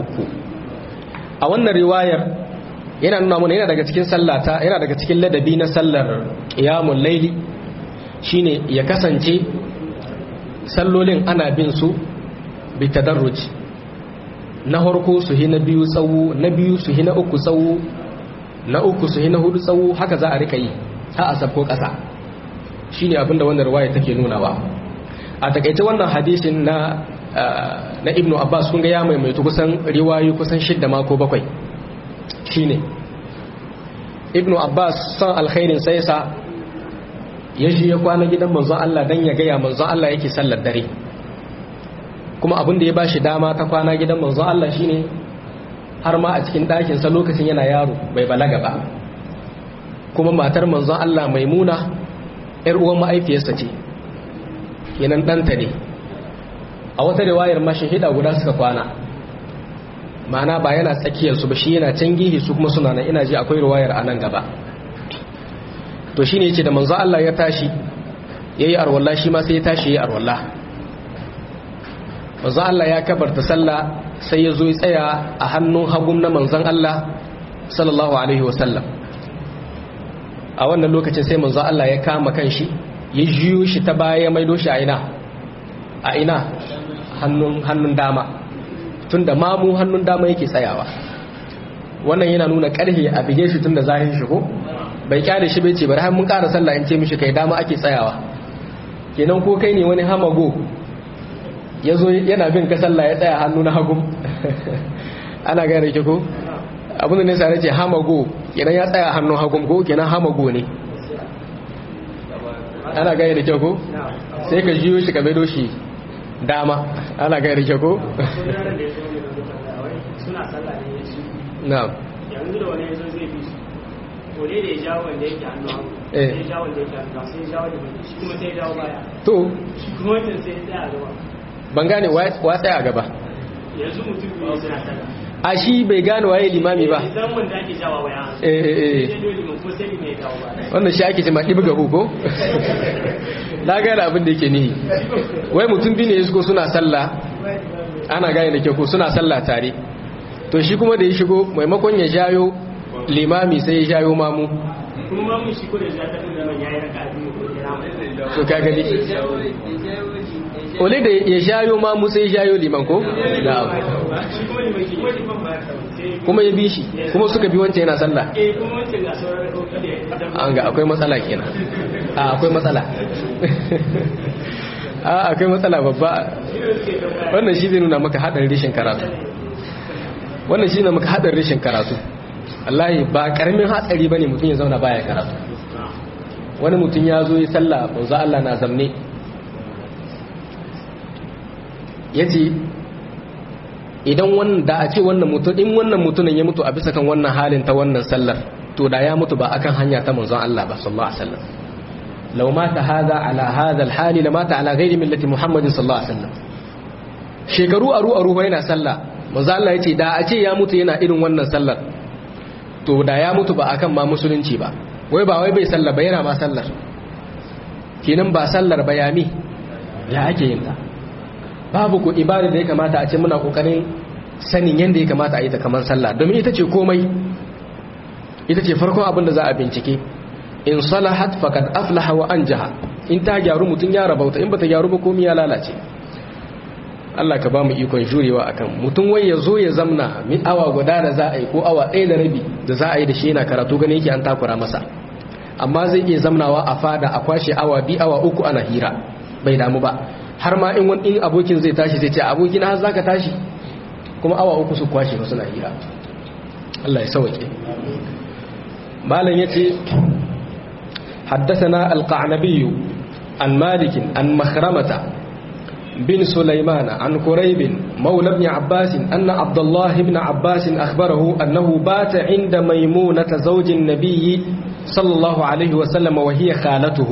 a wannan riwayar yana nuna mana yana daga cikin sallata yana daga cikin ladabi na sallar qiyamul layli shine ya kasance sallolin ana bin su bi tadarruj na harko su hi na biyu tsawo na biyu su hi na uku tsawo na uku su na hudu tsawo haka za a rika yi ha a sabko ƙasa shi ne abinda wannan ruwaya take nunawa a takaice wannan hadisin na na ibnu abbas kun ga ya maimaitu kusan riwayoyi kusan shidda mako bakwai shi ne ibnu abbas son alkhairin sai sa ya shi ya kwana gidan manzon Allah dan ya gaya manzon Allah yake sallar dare kuma abin da ya bashi dama ta kwana gidan manzon Allah shine har ma a cikin ɗakinsa lokacin yana yaro bai balaga ba kuma matar manzon Allah maimuna ‘yar uwan ma'aifiyarsa ce kenan ɗanta ne a wata riwayar mashahida guda suka kwana ma'ana ba yana tsakiyarsu ba shi yana can gihi su kuma suna nan ina ji akwai riwayar a nan gaba to shi ne ce da manzon Allah ya tashi ya yi arwallah shi ma sai ya tashi ya yi arwallah manzon Allah ya kabarta sallah sai ya zo ya tsaya a hannun hagun na manzon Allah sallallahu alaihi wasallam a wannan lokacin sai manzo Allah ya kama kanshi ya jiyo shi ta baya ya maido shi a ina a ina hannun hannun dama tunda mamu hannun dama yake tsayawa wannan yana nuna karhe a bige shi tunda zahin shi ko bai kyale shi bai ce bari har mun ƙara sallah in ce mishi kai dama ake tsayawa kenan ko kai ne wani hamago yazo yana bin ka sallah ya tsaya hannu na hagu ana gane ki ko abin da ne sa ce hamago kenan ya tsaya hannun hagun ko kenan hamago ne ana gaya da kyau ko sai ka jiyo shi ka maido shi dama ana gaya da kyau ko na yanzu da wani yanzu zai fi su wani da ya jawo wanda yake hannu hagu sai ya jawo wanda yake hannu sai ya jawo da shi kuma sai ya jawo baya to shi kuma wancan sai ya tsaya a gaba ban gane wa tsaya a gaba yanzu mutum biyu suna sallah a shi bai gane waye limami ba idan wanda ake jawa waya eh eh sai dole mun ko sai mai jawo baya wannan shi ake cewa ɗibi gabu ko na gane abin da yake nihi wai mutum biyu ne ya shigo suna sallah ana gane da kyau ko suna sallah tare to shi kuma da ya shigo maimakon ya jayo limami sai ya jayo mamu kuma mun shi ko da ya tafi da man yayi raka biyu ko da rama to ka gani ole da ya jayo mamu sai ya jayo liman ko na'am shi kuma ne mai shi wani ban ba sai kuma ya bi shi kuma suka bi wancan yana sallah eh kuma wancan ga sauran rakoki da an ga akwai matsala kenan a akwai matsala a akwai matsala babba wannan shi zai nuna maka hadarin rishin karatu wannan shi ne maka hadarin rishin karatu wallahi ba karamin hatsari bane mutum ya zauna baya karatu wani mutum ya zo yi sallah banzu Allah na zamne yace idan wannan da a ce wannan mutum in wannan mutumin ya mutu a bisa kan wannan halin ta wannan sallar to da ya mutu ba akan hanya ta manzon Allah ba sallallahu alaihi wasallam law mata hadha ala hadha alhali la mata ala ghairi millati muhammadin sallallahu alaihi wasallam shekaru aru aru yana sallah manzon Allah yace da a ce ya mutu yana irin wannan sallar to da ya mutu ba akan ma musulunci ba wai ba wai bai sallar ba yana ma sallar kenan ba sallar bayami ya ake yin ta babu ko ibada da ya kamata a ce muna kokarin sanin yadda ya kamata a yi ta kamar sallah domin ita ce komai ita ce farkon abin da za a bincike in salahat faqad aflaha wa anjaha in ta gyaru mutun ya rabauta in bata gyaru ba komai ya lalace Allah ka ba mu ikon jurewa akan mutum wai ya zo ya zamna min awa guda da za a yi ko awa ɗaya da rabi da za a yi da shi yana karatu gane yake an takura masa amma zai iya zamnawa a fada a kwashe awa bi awa uku ana hira bai damu ba har ma in wani abokin zai tashi zai ce abokin har zaka tashi kuma awa uku su kwashe ba suna hira Allah ya sauke malam yace حدثنا القعنبي عن مالك عن مخرمة بن سليمان عن قريب مولى ابن عباس أن عبد الله بن عباس أخبره أنه بات عند ميمونة زوج النبي صلى الله عليه وسلم وهي خالته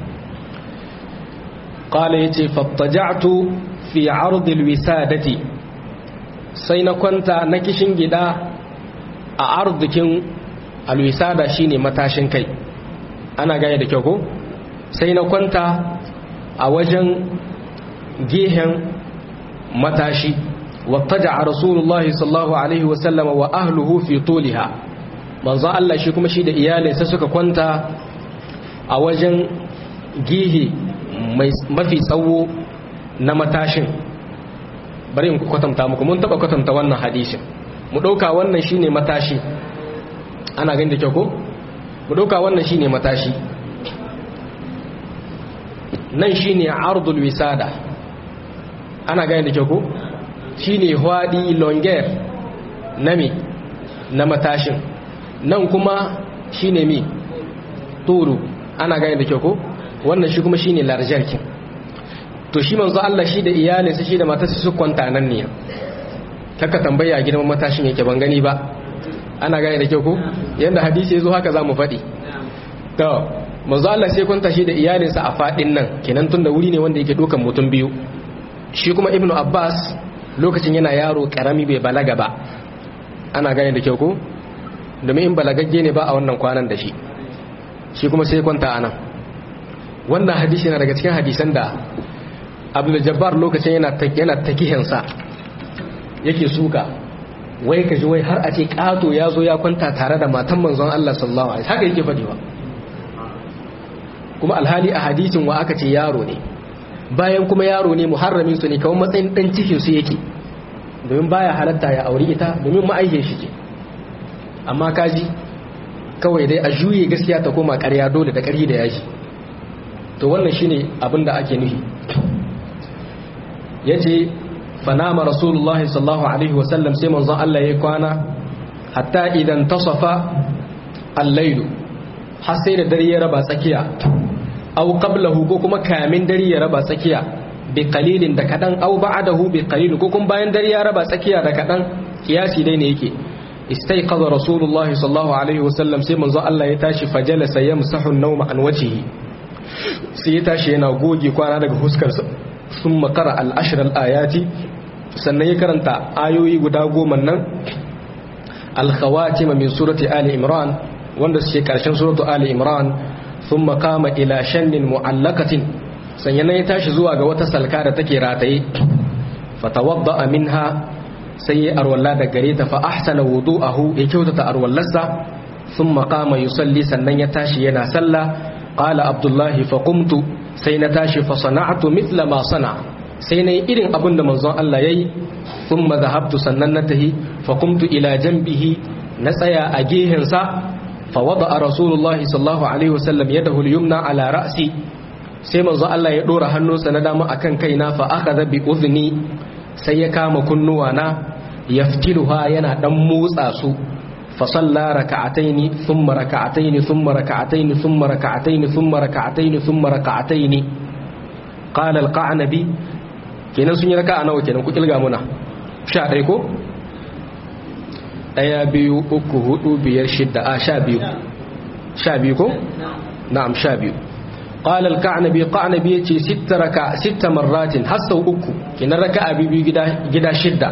قال يتي فاضطجعت في عرض الوسادة سين كنت نكشن جدا أعرض كن الوسادة شيني متاشن كي أنا قاية دكيوكو سين كنت أوجن جيهن متاشي واتجع رسول الله صلى الله عليه وسلم وأهله في طولها manzo Allah shi kuma shi da iyalinsa suka kwanta a wajen gihi mafi tsawo na matashin bari in kwatanta muku mun taba kwatanta wannan hadisin mu dauka wannan shine matashi ana ganin da kyau ko mu dauka wannan shine matashi nan shine ardul wisada ana ganin da kyau ko shine hwadi longer nami na matashin nan kuma shine mi turu ana gane da kyau ko wannan shi kuma shine larjarkin to shi manzo Allah shi da iyalinsa shi da matarsa su kwanta nan ne kaka tambaya girman matashin yake ban gani ba ana gane da kyau ko yanda hadisi yazo haka zamu faɗi to manzo Allah sai kwanta shi da iyalinsa a fadin nan kenan tun da wuri ne wanda yake dokan mutum biyu shi kuma ibnu abbas lokacin yana yaro karami bai balaga ba ana gane da kyau ko domin in balagagge ne ba a wannan kwanan da shi shi kuma sai kwanta anan wannan hadisi yana daga cikin hadisan da abdul jabbar lokacin yana yana takihinsa yake suka wai kaji wai har a ce kato ya zo ya kwanta tare da matan manzon Allah sallallahu alaihi haka yake faɗi ba kuma alhali a hadisin wa aka ce yaro ne bayan kuma yaro ne muharramin su ne kawai matsayin dan cikin su yake domin baya halatta ya aure ita domin ma'aikin shi ce amma kaji kawai dai a juye gaskiya ta koma ƙarya dole da ƙarhi da yaji to wannan shine abin da ake nufi yace fanama rasulullahi sallallahu alaihi wasallam sai manzon Allah ya kwana hatta idan tasafa al-lailu har sai da dare ya raba tsakiya aw qablahu ko kuma kamin dare ya raba tsakiya bi qalilin da kadan aw ba'dahu bi qalil ko kuma bayan dare ya raba tsakiya da kadan kiyasi dai ne yake istayqadha rasulullahi sallallahu alaihi wasallam sai manzon Allah ya tashi fajalasa yamsahu an-nawma an wajhihi sai ya tashi yana goge kwana daga huskarsa sun makara al'ashirar ayati sannan ya karanta ayoyi guda goma nan alkhawatima min surati ali imran wanda suke karshen suratu ali imran sun makama ila shannin mu'allakatin sannan ya tashi zuwa ga wata salka da take rataye fatawadda minha sai ya arwalla da gare ta fa ahsana wudu'ahu ya kyautata arwallarsa sun makama yusalli sannan ya tashi yana sallah qala abdullahi fa qumtu sai na tashi fa sana'tu mithla ma sana sai nayi irin abin da manzon Allah yayi thumma dhahabtu sannan na tahi fa qumtu ila janbihi na tsaya a gehen sa fa wada'a rasulullahi sallallahu alaihi wasallam yadahu al-yumna ala ra'si sai manzon Allah ya dora hannunsa na dama akan kaina fa akhadha bi udhni sai ya kama kunnuwa na yaftiluha yana dan motsa su فصلى ركعتين ثم ركعتين ثم ركعتين ثم ركعتين ثم ركعتين ثم ركعتين قال القعنبي kenan sun yi raka'a nawa kenan ku kilga muna sha ɗaya ko ɗaya biyu uku hudu biyar shidda a sha biyu sha biyu ko na'am sha biyu قال الكعنبي قعنبي يتي ست ركع ست مرات حسو uku kenan raka'a biyu gida gida shidda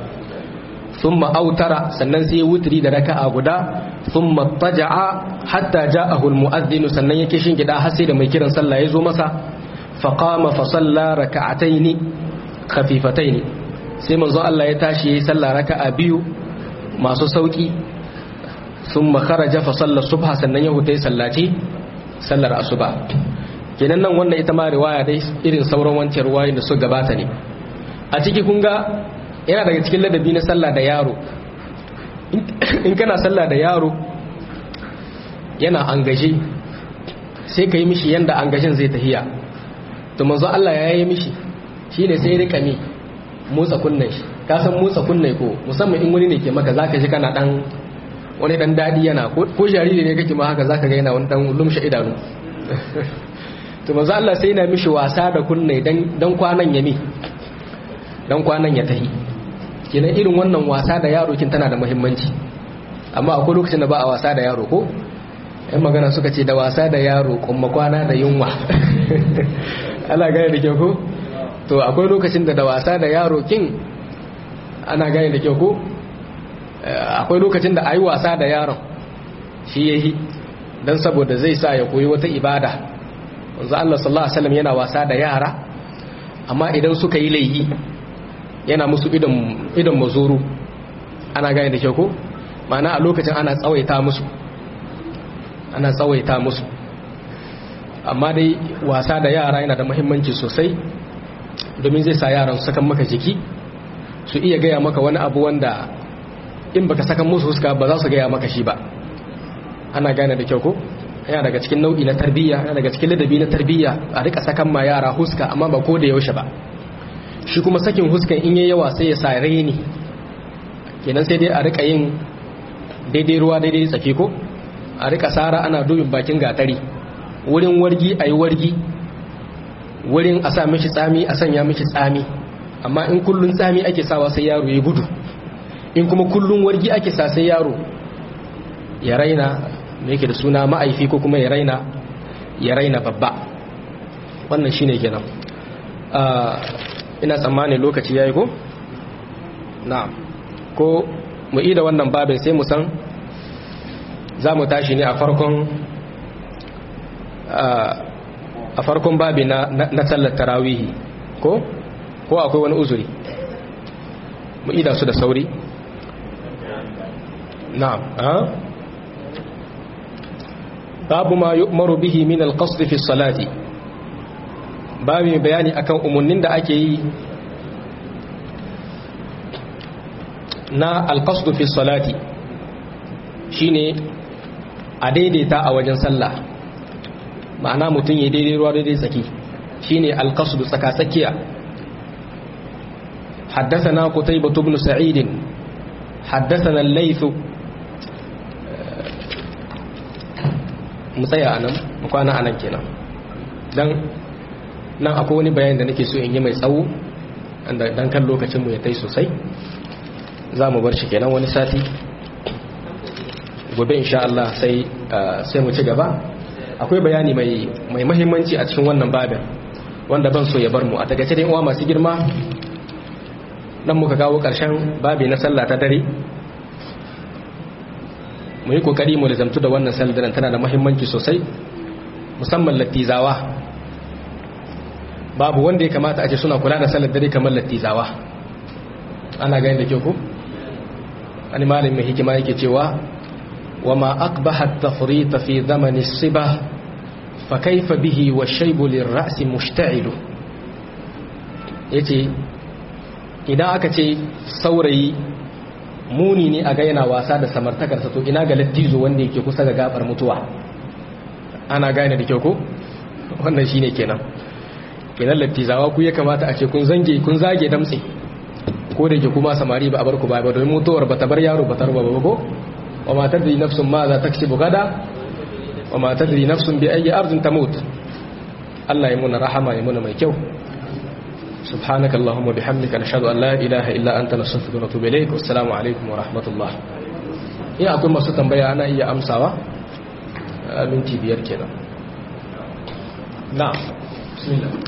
ثم أوتر سنن سي وتري da raka'a guda ثم اضطجع حتى جاءه المؤذن sannan yake shin gida har sai da mai kiran sallah ya zo masa فقام فصلى ركعتين خفيفتين sai manzo Allah ya tashi yayi sallah raka'a biyu masu sauki ثم خرج فصلى الصبح sannan ya hutai sallaci sallar asuba kenan nan wannan ita ma riwaya dai irin sauran wancan riwayoyin da su gabata ne a ciki kun ga yana daga cikin ladabi na sallah da yaro in kana sallah da yaro yana angaje sai ka yi mishi yanda angashin zai tahiya to manzo Allah ya yi mishi shine sai rika mi motsa kunnen shi ka san motsa kunne ko musamman in wani ne ke maka zaka ji kana dan wani dan dadi yana ko jariri ne kake ma haka zaka ga yana wani dan lumshe idanu to manzo Allah sai yana mishi wasa da kunne dan dan kwanan yami dan kwanan ya tahi kenan irin wannan wasa da yaro kin tana da muhimmanci amma akwai lokacin da ba a wasa da yaro ko yan magana suka ce da wasa da yaro kuma kwana da yunwa ana gane da kyau ko to akwai lokacin da da wasa da yaro kin ana gane da kyau ko akwai lokacin da a yi wasa da yaron shi ya yi don saboda zai sa ya koyi wata ibada wanzu Allah sallallahu Alaihi wasallam yana wasa da yara amma idan suka yi laihi yana musu idan mazuru ana gane da kyau ko mana a lokacin ana tsawaita musu ana tsawaita musu amma dai wasa da yara yana da muhimmanci sosai domin zai sa yaran su sakan maka jiki su iya gaya maka wani abu wanda in baka sakan musu huska ba za su gaya maka shi ba ana gane da kyau ko yana daga cikin nau'i na tarbiyya yana daga cikin ladabi na tarbiyya a rika sakan ma yara huska amma ba ko da yaushe ba shi kuma sakin huskan in yayi yawa sai ya sa raini kenan sai dai a rika yin daidai ruwa daidai tsaki ko a rika sara ana dubin bakin gatari wurin wargi a yi wargi wurin a sa mishi tsami a sanya mishi tsami amma in kullun tsami ake sawa sai yaro ya gudu in kuma kullun wargi ake sa sai yaro ya raina me yake da suna ma'aifi ko kuma ya raina ya raina babba wannan shine kenan ina tsammanin lokaci yayi ko na'am ko mu ida wannan babin sai mu san za mu tashi ne a farkon a farkon babi na na sallar tarawihi ko ko akwai wani uzuri mu ida su da sauri na'am babu ma yu'maru bihi min al-qasd fi salati babu bayani akan umarnin da ake yi na al-qasd fi salati shine a daidaita a wajen sallah ma'ana mutum ya daidai ruwa daidai tsaki shine al-qasd tsaka tsakiya حدثنا قتيبة بن سعيد حدثنا الليث mu tsaya a nan mu kwana a nan kenan don nan akwai wani bayan da nake so in yi mai tsawo don kan lokacinmu ya tai sosai za mu bar shi kenan wani sati gobe insha Allah sai sai mu ci gaba akwai bayani mai mai mahimmanci a cikin wannan babin wanda ban so ya bar mu a takaice dai uwa masu girma dan muka kawo karshen babi na sallah ta dare mu yi kokari mu lizamtu da wannan sallar tana da muhimmanci sosai musamman lattizawa babu wanda ya kamata a ce suna kula da sallar dare kamar lattizawa ana gani da kyau ku wani malin mai hikima yake cewa wa ma aqbaha at-tafrit fi zaman as-sibah fa kayfa bihi wa shaybu lir-ra's mushta'il yace idan aka ce saurayi muni ne a ga yana wasa da samartakarsa to ina ga lattizo wanda yake kusa ga gabar mutuwa ana gane da kyau ko wannan shine kenan kenan lattizawa ku ya kamata a ce kun zange kun zage damtse ko da ke kuma samari ba a bar ku ba ba domin mutuwar ba ta bar yaro ba ta ruba ba ko wa ma tadri nafsun ma za taksibu gada wa ma tadri nafsun bi ayyi ardin tamut Allah ya muna rahama ya muna mai kyau سبحانك اللهم وبحمدك نشهد أن لا إله إلا أنت نستغفرك ونتوب إليك والسلام عليكم ورحمة الله ina akwai masu tambaya ana iya amsawa minti biyar kenan na bismillah